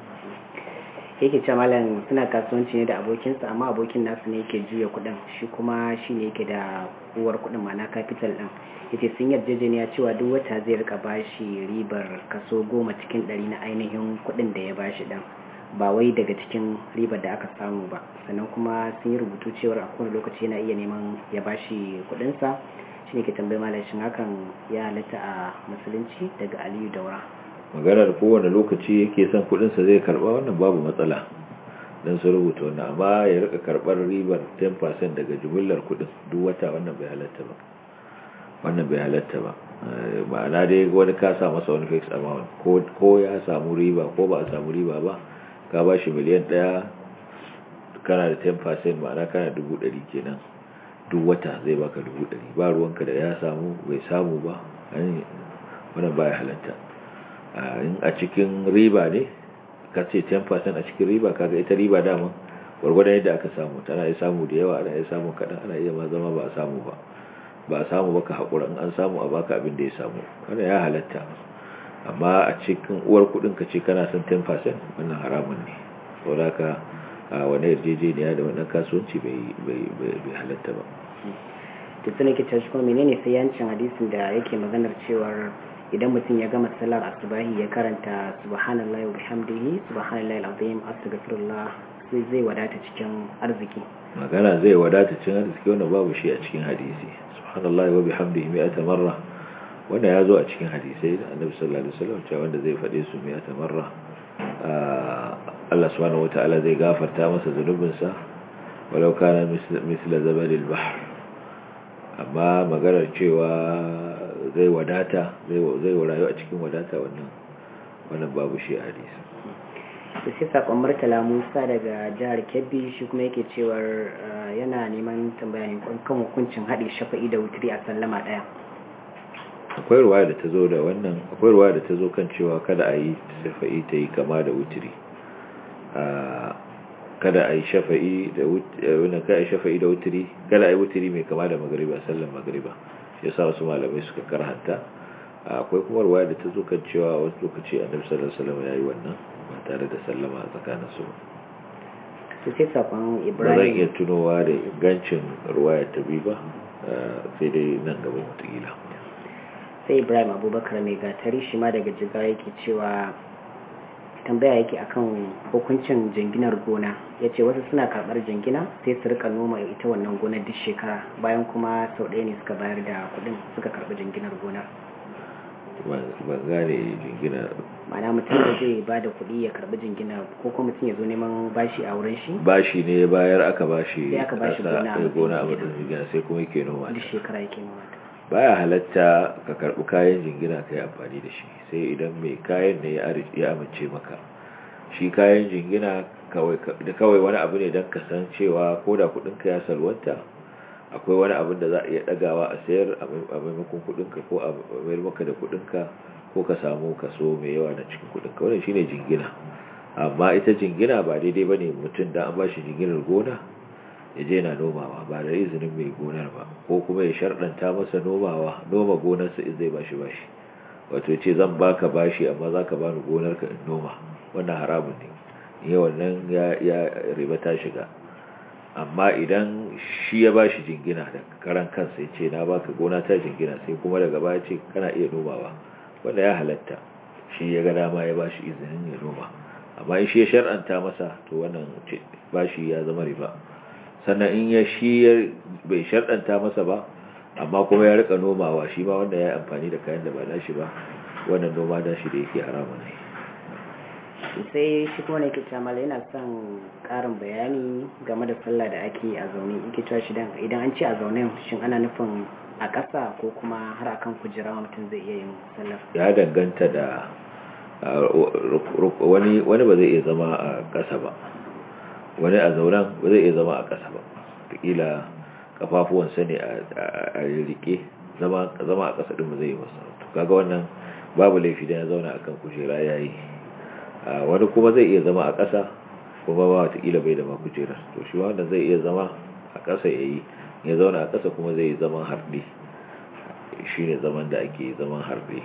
yake ce malam suna kasuwanci ne da abokinsa amma abokin nasu ne yake juya kudin shi kuma shi ne yake da uwar kudin ma'ana capital din yace sun yarjejeniya cewa duk wata zai rika bashi ribar kaso goma cikin ɗari na ainihin kudin da ya bashi din ba wai daga cikin ribar da aka samu ba sannan kuma sun yi rubutu cewar a kowane lokaci yana iya neman ya bashi kudinsa shi ne ke tambayi malam shin hakan ya halatta a musulunci daga aliyu daura maganar kowane lokaci yake son kudinsa zai karba wannan babu matsala don su rubuta wannan amma ya rika karbar ribar 10% daga jumillar kudin duk wata wannan bai halatta ba wannan bai halatta ba ma'ana dai wani ka sa masa wani fixed amount ko ya samu riba ko ba a samu riba ba ka ba shi miliyan daya kana da 10% ma'ana kana dubu ɗari kenan duk wata zai baka dubu ɗari ba ruwanka da ya samu bai samu ba wannan baya halatta in a cikin riba ne ka ce 10% a cikin riba kaga ita riba dama gwargwadon yadda aka samu tana iya samu da yawa ana iya samu kaɗan ana iya ma zama ba a samu ba ba a samu baka haƙura in an samu a baka abin da ya samu wannan ya halatta amma a cikin uwar kuɗin ka ce kana son 10% wannan haramun ne saboda ka a wani yarjejeniya da wannan kasuwanci bai halatta ba to sai nake cewa kuma menene sai yancin hadisin da yake maganar cewar idan mutum ya gama salar asubahi ya karanta subhanallahi wa bihamdihi subhanallahi alazim astaghfirullah sai zai wadata cikin arziki magana zai wadata cikin arziki wanda babu shi a cikin hadisi subhanallahi wa bihamdihi mi'ata marra wanda ya zo a cikin hadisai da annabi sallallahu alaihi wasallam cewa wanda zai fade su mi'ata marra Allah subhanahu wataala zai gafarta masa zunubinsa walau kana misla zabalil bahr amma maganar cewa zai wadata zai rayu a cikin wadata wannan wannan babu shi a hadisi to sai sakon murtala musa daga jihar kebbi shi kuma yake cewar yana neman tambaya ne kan hukuncin haɗe shafa'i da wuturi a sallama ɗaya akwai ruwa da ta zo da wannan akwai ruwa da ta zo kan cewa kada a yi shafa'i ta yi kama da wuturi kada a yi shafa'i da wuturi kada a yi shafa'i da wuturi kada a yi wuturi mai kama da magariba sallan magariba shi yasa wasu malamai suka karhanta akwai kuma ruwa da ta zo kan cewa wasu lokaci annabi sallallahu alaihi wasallam yayi wannan ba tare da sallama tsakanin su to sai sakon ba zan ibrahim iya tunowa da ingancin ruwaya ta bi ba sai dai nan gaba mutakila sai ibrahim abubakar mai gatari shi ma daga jiga yake cewa tambaya yake akan hukuncin jinginar gona ya ce wasu suna karɓar jingina sai su rika noma ita wannan gonar duk shekara bayan kuma sau ɗaya ne suka bayar da kuɗin suka karɓi jinginar gonar ban gane jingina ma'ana mutum da zai ba da kuɗi ya karɓi jingina ko kuma mutum ya zo neman bashi a wurin shi bashi ne bayar aka bashi Sai aka bashi ƙasa, gona a eh, gona a matsayin matsayin jingina sai kuma yake noma duk ta shekara yake noma ta baya halatta ka karbi kayan jingina ka yi amfani da shi sai idan mai kayan ne ya ari- ya amince maka shi kayan jingina kawai da kawai wani abu ne don ka san cewa ko da kudinka ya salwanta akwai wani abin da za a iya dagawa a sayar a mai- a maimakon kudinka ko a mayar maka da kudinka ko ka samu kaso mai yawa na cikin kudinka wannan shine jingina amma ita jingina ba daidai bane mutum da an ba shi jinginar gona ya je na nomawa ba da izinin mai gonar ba ko kuma ya sharɗanta masa nomawa noma gonarsa in zai bashi bashi wato ya ce zan baka bashi amma za ka bani gonarka in noma wannan haramun ne ya wannan ya ya riba ta shiga amma idan shi ya bashi jingina da karan kansa ya ce na baka gona ta jingina sai kuma daga baya ce kana iya nomawa wanda ya halatta shi ya ga dama ya bashi izinin ya noma amma in shi ya shar'anta masa to wannan ce bashi ya zama riba sannan in ya shi ya bai sharɗanta masa ba amma kuma ya rika nomawa shi ma wanda ya yi amfani da kayan da ba nashi ba wannan noma da shi da yake haramun ne sai shi kuma ne ke mala yana son karin bayani game da sallah da ake a zaune yake cewa shi dan idan an ce a zaune shin ana nufin a ƙasa ko kuma har akan kujera mutum zai iya yin sallar ya danganta da uh, ru- ru- wani wani ba zai iya zama a ƙasa ba wani a zauren ba zai iya zama a ƙasa ba kila kafafuwansa ne a- a a rike zama zama a ƙasa din ba zai yi masa to kaga wannan babu laifi da ya zauna akan kujera yayi Uh, wani kuma zai iya zama a ƙasa kuma ba watakila bai da ma kujerar to shi wanda zai iya zama a ƙasa ya yi ya zauna a ƙasa kuma zai yi zaman harɗe shi ne zaman da ake zaman harɗe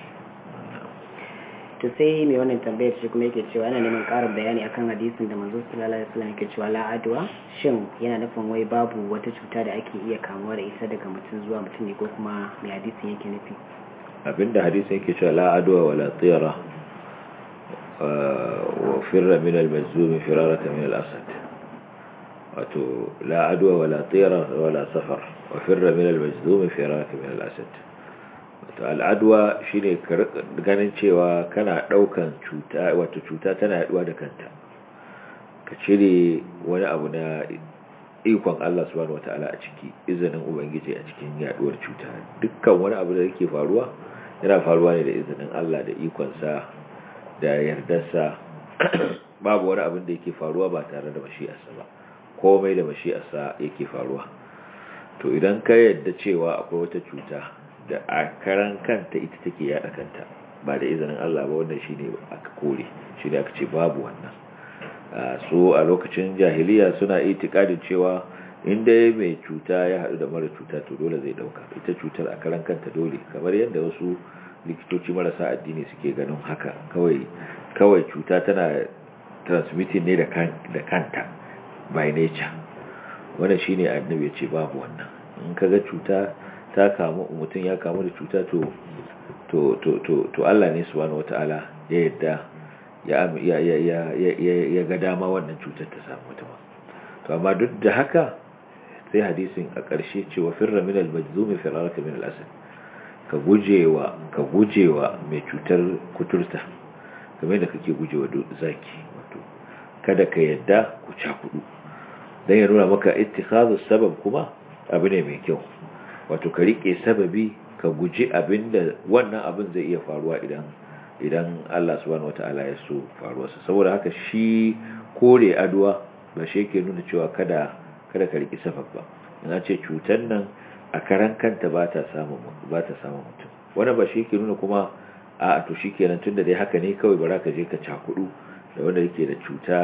to sai mai wannan tambayar shi kuma yake cewa yana neman ƙarin bayani akan hadisin da manzo sallallahu alaihi wasallam yake cewa la adwa shin yana nufin wai babu wata cuta da ake iya kamuwa da ita daga mutum zuwa mutum ne ko kuma mai hadisin yake nufi abinda hadisin yake cewa la adwa wala tira wa firra min al-majzum firaraka min al-asad wato la adwa wala tira wala safar wa firra min al-majzum firaraka min al-asad wato al-adwa shine ka rika ganin cewa kana daukan cuta wato cuta tana yaduwa da kanta ka cire wani abu na ikon Allah subhanahu wataala a ciki izinin ubangiji a cikin yaduwar cuta dukkan wani abu da yake faruwa yana faruwa ne da izinin Allah da ikonsa da yardarsa babu wani abin da yake faruwa ba tare da mashi'arsa ba komai da mashi'arsa yake faruwa to idan ka yadda cewa akwai wata cuta da a karan kanta ita take yada kanta ba da izinin Allah ba wannan shine aka kore shine aka ce babu wannan so a lokacin jahiliya suna itikadin cewa inda mai cuta ya haɗu da mara cuta to dole zai dauka ita cutar a karan kanta dole kamar yadda wasu likitoci marasa addini suke ganin haka kawai kawai cuta tana transmitting ne da kanta by nature wannan shine annabi ya ce babu wannan in kaga cuta ta kamu mutum ya kamu da cuta to to to to to Allah ne subhanahu wataala ya yadda ya ya ya ya ya ga dama wannan cutar ta samu mutum to amma duk da haka sai hadisin a ƙarshe cewa firra min al-majzum firaraka min al-asad ka gujewa ka gujewa mai cutar kuturta kamar da kake gujewa zaki wato kada ka yadda ku cakudu dan ya nuna maka ittikhazu sabab kuma abu ne mai kyau wato ka rike sababi ka guji abinda wannan abin zai iya faruwa idan idan Allah subhanahu wata'ala ya so faruwarsa saboda haka shi kore aduwa ba shi yake nuna cewa kada kada ka riki sabab ba ina ce cutar nan a karan kanta ba ta samun ba ta samun mutum wannan ba shi yake nuna kuma a to shikenan tunda dai haka ne kawai bara ka je ka cakudu da wanda yake da cuta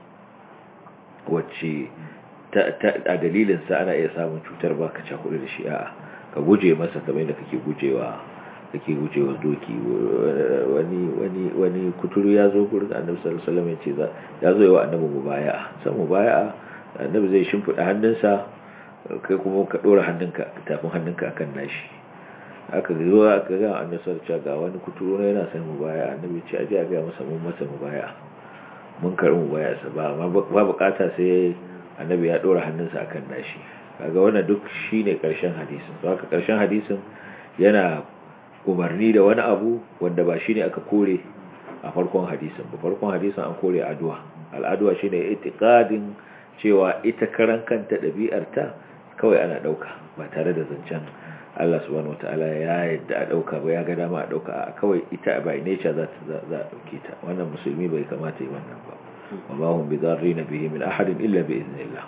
wacce a dalilin sa ana iya samun cutar ba ka cakudu da shi a'a ka guje masa kamar yadda kake gujewa kake gujewa doki wani wani wani kuturu ya zo gurin annabi sallallahu alaihi wasallam ya ce ya zo yawa annabi mubaya'a san mubaya'a annabi zai shimfida hannunsa kai kuma ka dora hannunka tafin hannunka akan nashi aka zo aka ga annabi sallallahu alaihi ga wani kuturu ne yana san mubaya'a annabi ce aje a ga masa mun masa mubaya'a mun karbi mubaya'a sa ba ba bukata sai annabi ya dora hannunsa akan nashi kaga wannan duk shine karshen hadisin to haka karshen hadisin yana umarni da wani abu wanda ba shine aka kore a farkon hadisin ba farkon hadisin an kore addu'a al'adua shine itiqadin cewa ita karan kanta dabi'arta kawai ana dauka ba tare da zancen Allah subhanahu wataala ya yadda a dauka ba ya ga dama a dauka a kawai ita by nature za ta za a dauke ta wannan musulmi bai kamata yi wannan ba wa ma hum bidarrin bihi min ahadin illa bi idnillah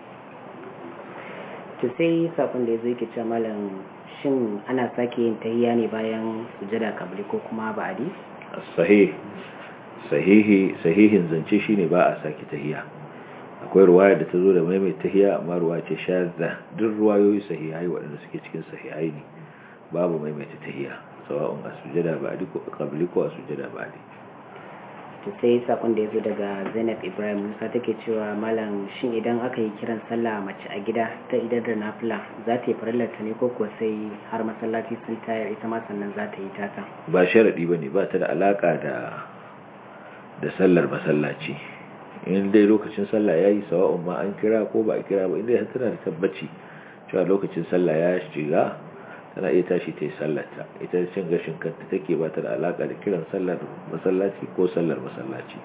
to sai sakon da yazo yake cewa malam shin ana sake yin tahiyya ne bayan sujada kabli ko kuma ba'adi sahih sahihi sahihin zance shine ba a sake tahiyya akwai ruwaya da ta zo da maimaita tahiyya amma ruwa ce shadda duk ruwayoyi sahihai waɗanda suke cikin sahihai ne babu maimaita tahiyya sawa'un a sujada ba'adi ko kabli ko a sujada ba'adi to sai sakon da ya zo daga zainab ibrahim musa take cewa malam shin idan aka yi kiran sallah mace a gida ta idar da nafila za ta yi farillarta ne ko kuwa sai har masallaci sun tayar ita ma sannan za ta yi tata ba sharadi ba ne ba ta da alaka da da sallar masallaci in dai lokacin sallah ya yi sawa'un ma an kira ko ba a kira ba inda tana da tabbaci cewa lokacin sallah ya shiga tana iya tashi ta yi sallarta ita cin gashin kanta take ba ta da alaka da kiran sallar masallaci ko sallar masallaci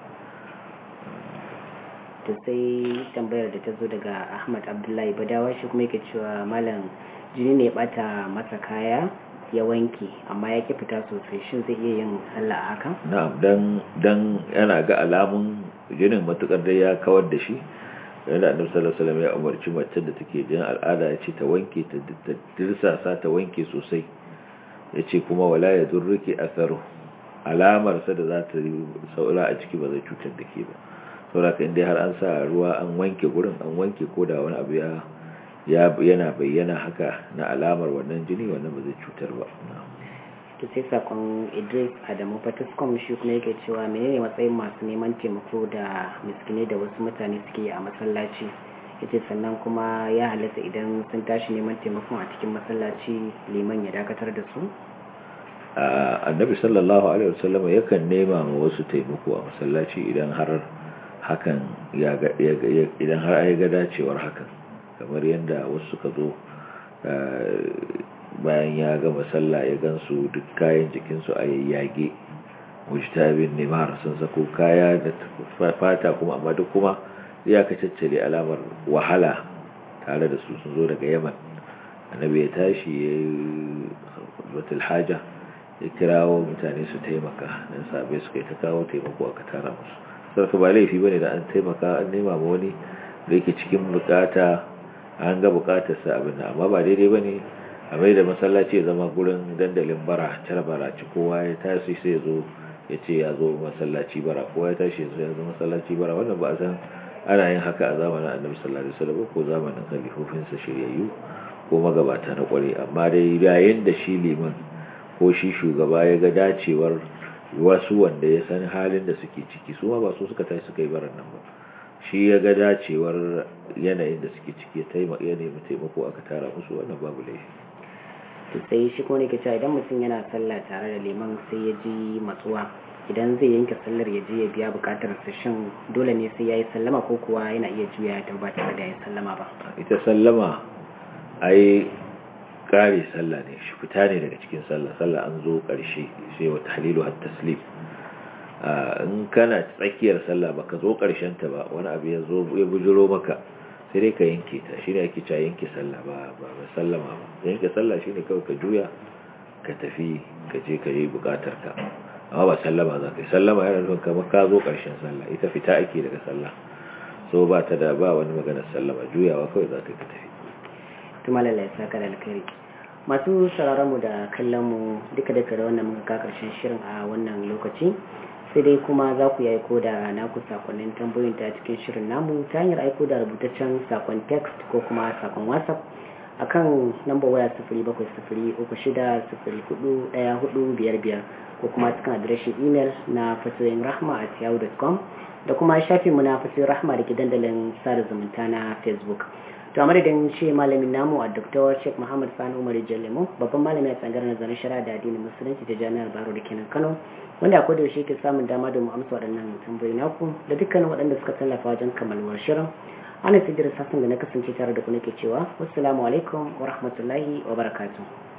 to sai tambayar da ta zo daga ahmad abdullahi badawa shi kuma yake cewa malam jini ne bata masa kaya ya wanke amma ya ki fita sosai shin zai iya yin sallah a haka na'am dan dan yana ga alamun jinin matukar da ya kawar da shi yana annabi sallallahu alaihi wasallam ya umarci mace da take jin al'ada ya ce ta wanke ta dirsasa ta wanke sosai ya ce kuma wala ya durruki atharu alamar sa da za ta yi saura a ciki ba zai cutar da ke ba saboda ka inda har an sa ruwa an wanke gurin an wanke ko da wani abu ya yana bayyana haka na alamar wannan jini wannan ba zai cutar ba to sai sakon idris adamu fatiskom shi kuma yake cewa menene matsayin masu neman taimako da miskinai da wasu mutane suke a masallaci yace sannan kuma ya halatta idan sun tashi neman taimakon a cikin masallaci liman ya dakatar da su annabi sallallahu alaihi wasallam yakan nema ma wasu taimako a masallaci idan har hakan ya ga idan har ya ga dacewar hakan kamar yadda wasu suka zo bayan ya gama sallah ya gansu duk kayan jikinsu a yayyage mujtabin nimar sun sako kaya da fata kuma amma duk kuma ya ka caccare alamar wahala tare da su sun zo daga yaman annabi ya tashi ya yi batul haja ya kirawo mutane su taimaka dan sabai suka yi ta kawo taimako aka tara musu sarka ba laifi bane da an taimaka an nema ma wani da yake cikin bukata an ga bukatarsa abin amma ba daidai bane a mai da masallaci ya zama gurin dandalin bara car bara ci kowa ya tashi sai zo ya ce ya zo masallaci bara kowa ya tashi ya zo masallaci bara wannan ba a san ana yin haka a zamanin annabi sallallahu alaihi wasallam ko zamanin khalifofinsa shiryayyu ko magabata na kware amma dai yayin da shi liman ko shi shugaba ya ga dacewar wasu wanda ya san halin da suke ciki su ma ba su suka tashi suka yi baran nan ba shi ya ga dacewar yanayin da suke ciki ya nemi taimako aka tara musu wannan babu laifi to sai shi ko ne ke cewa idan mutum yana sallah tare da liman sai ya ji matsuwa idan zai yanke sallar ya je ya biya bukatar sa shin dole ne sai yayi sallama ko kuwa yana iya juya ya tauba tare da yayi sallama ba ita sallama ai kare sallah ne shi fita ne daga cikin sallah sallah an zo karshe sai wa tahlilu hat taslim in kana tsakiyar sallah baka zo karshen ta ba wani abu ya zo ya bujiro maka sai dai ka yanke ta shi ne ake cewa yanke sallah ba ba sallama ba yanke sallah shi ne kawai ka juya ka tafi ka je ka yi bukatar ka amma ba sallama za ka yi sallama yana nufin kamar ka zo ƙarshen sallah ita fita ake daga sallah so ba ta da ba wani maganar sallama juyawa kawai za ka yi ka tafi tuma lallai saka da alkhairi masu sauraron mu da kallon mu duka duka da wannan muka ka karshen shirin a wannan lokaci sai dai kuma za ku yi aiko da naku sakonnin tambayoyin ta cikin shirin namu ta hanyar aiko da rubutaccen sakon text ko kuma sakon whatsapp akan lambar waya sifiri bakwai sifiri uku shida sifiri hudu daya hudu biyar biyar ko kuma cikin adireshin imel na fasirin rahma at yahoo.com da kuma shafinmu na fasirin rahma da ke dandalin sada zumunta na facebook to a madadin shi malamin namu a dr sheikh muhammad sani umar jallemo babban malami a tsangar nazarin shari'a da addinin musulunci ta jami'ar baro da kenan kano wanda a koda yaushe ke samun dama da mu amsa waɗannan tambayoyi naku da dukkanin waɗanda suka tallafa wajen kammaluwar shirin ana sidir sassan da na kasance tare da ku nake cewa wassalamu alaikum wa rahmatullahi wa barakatuh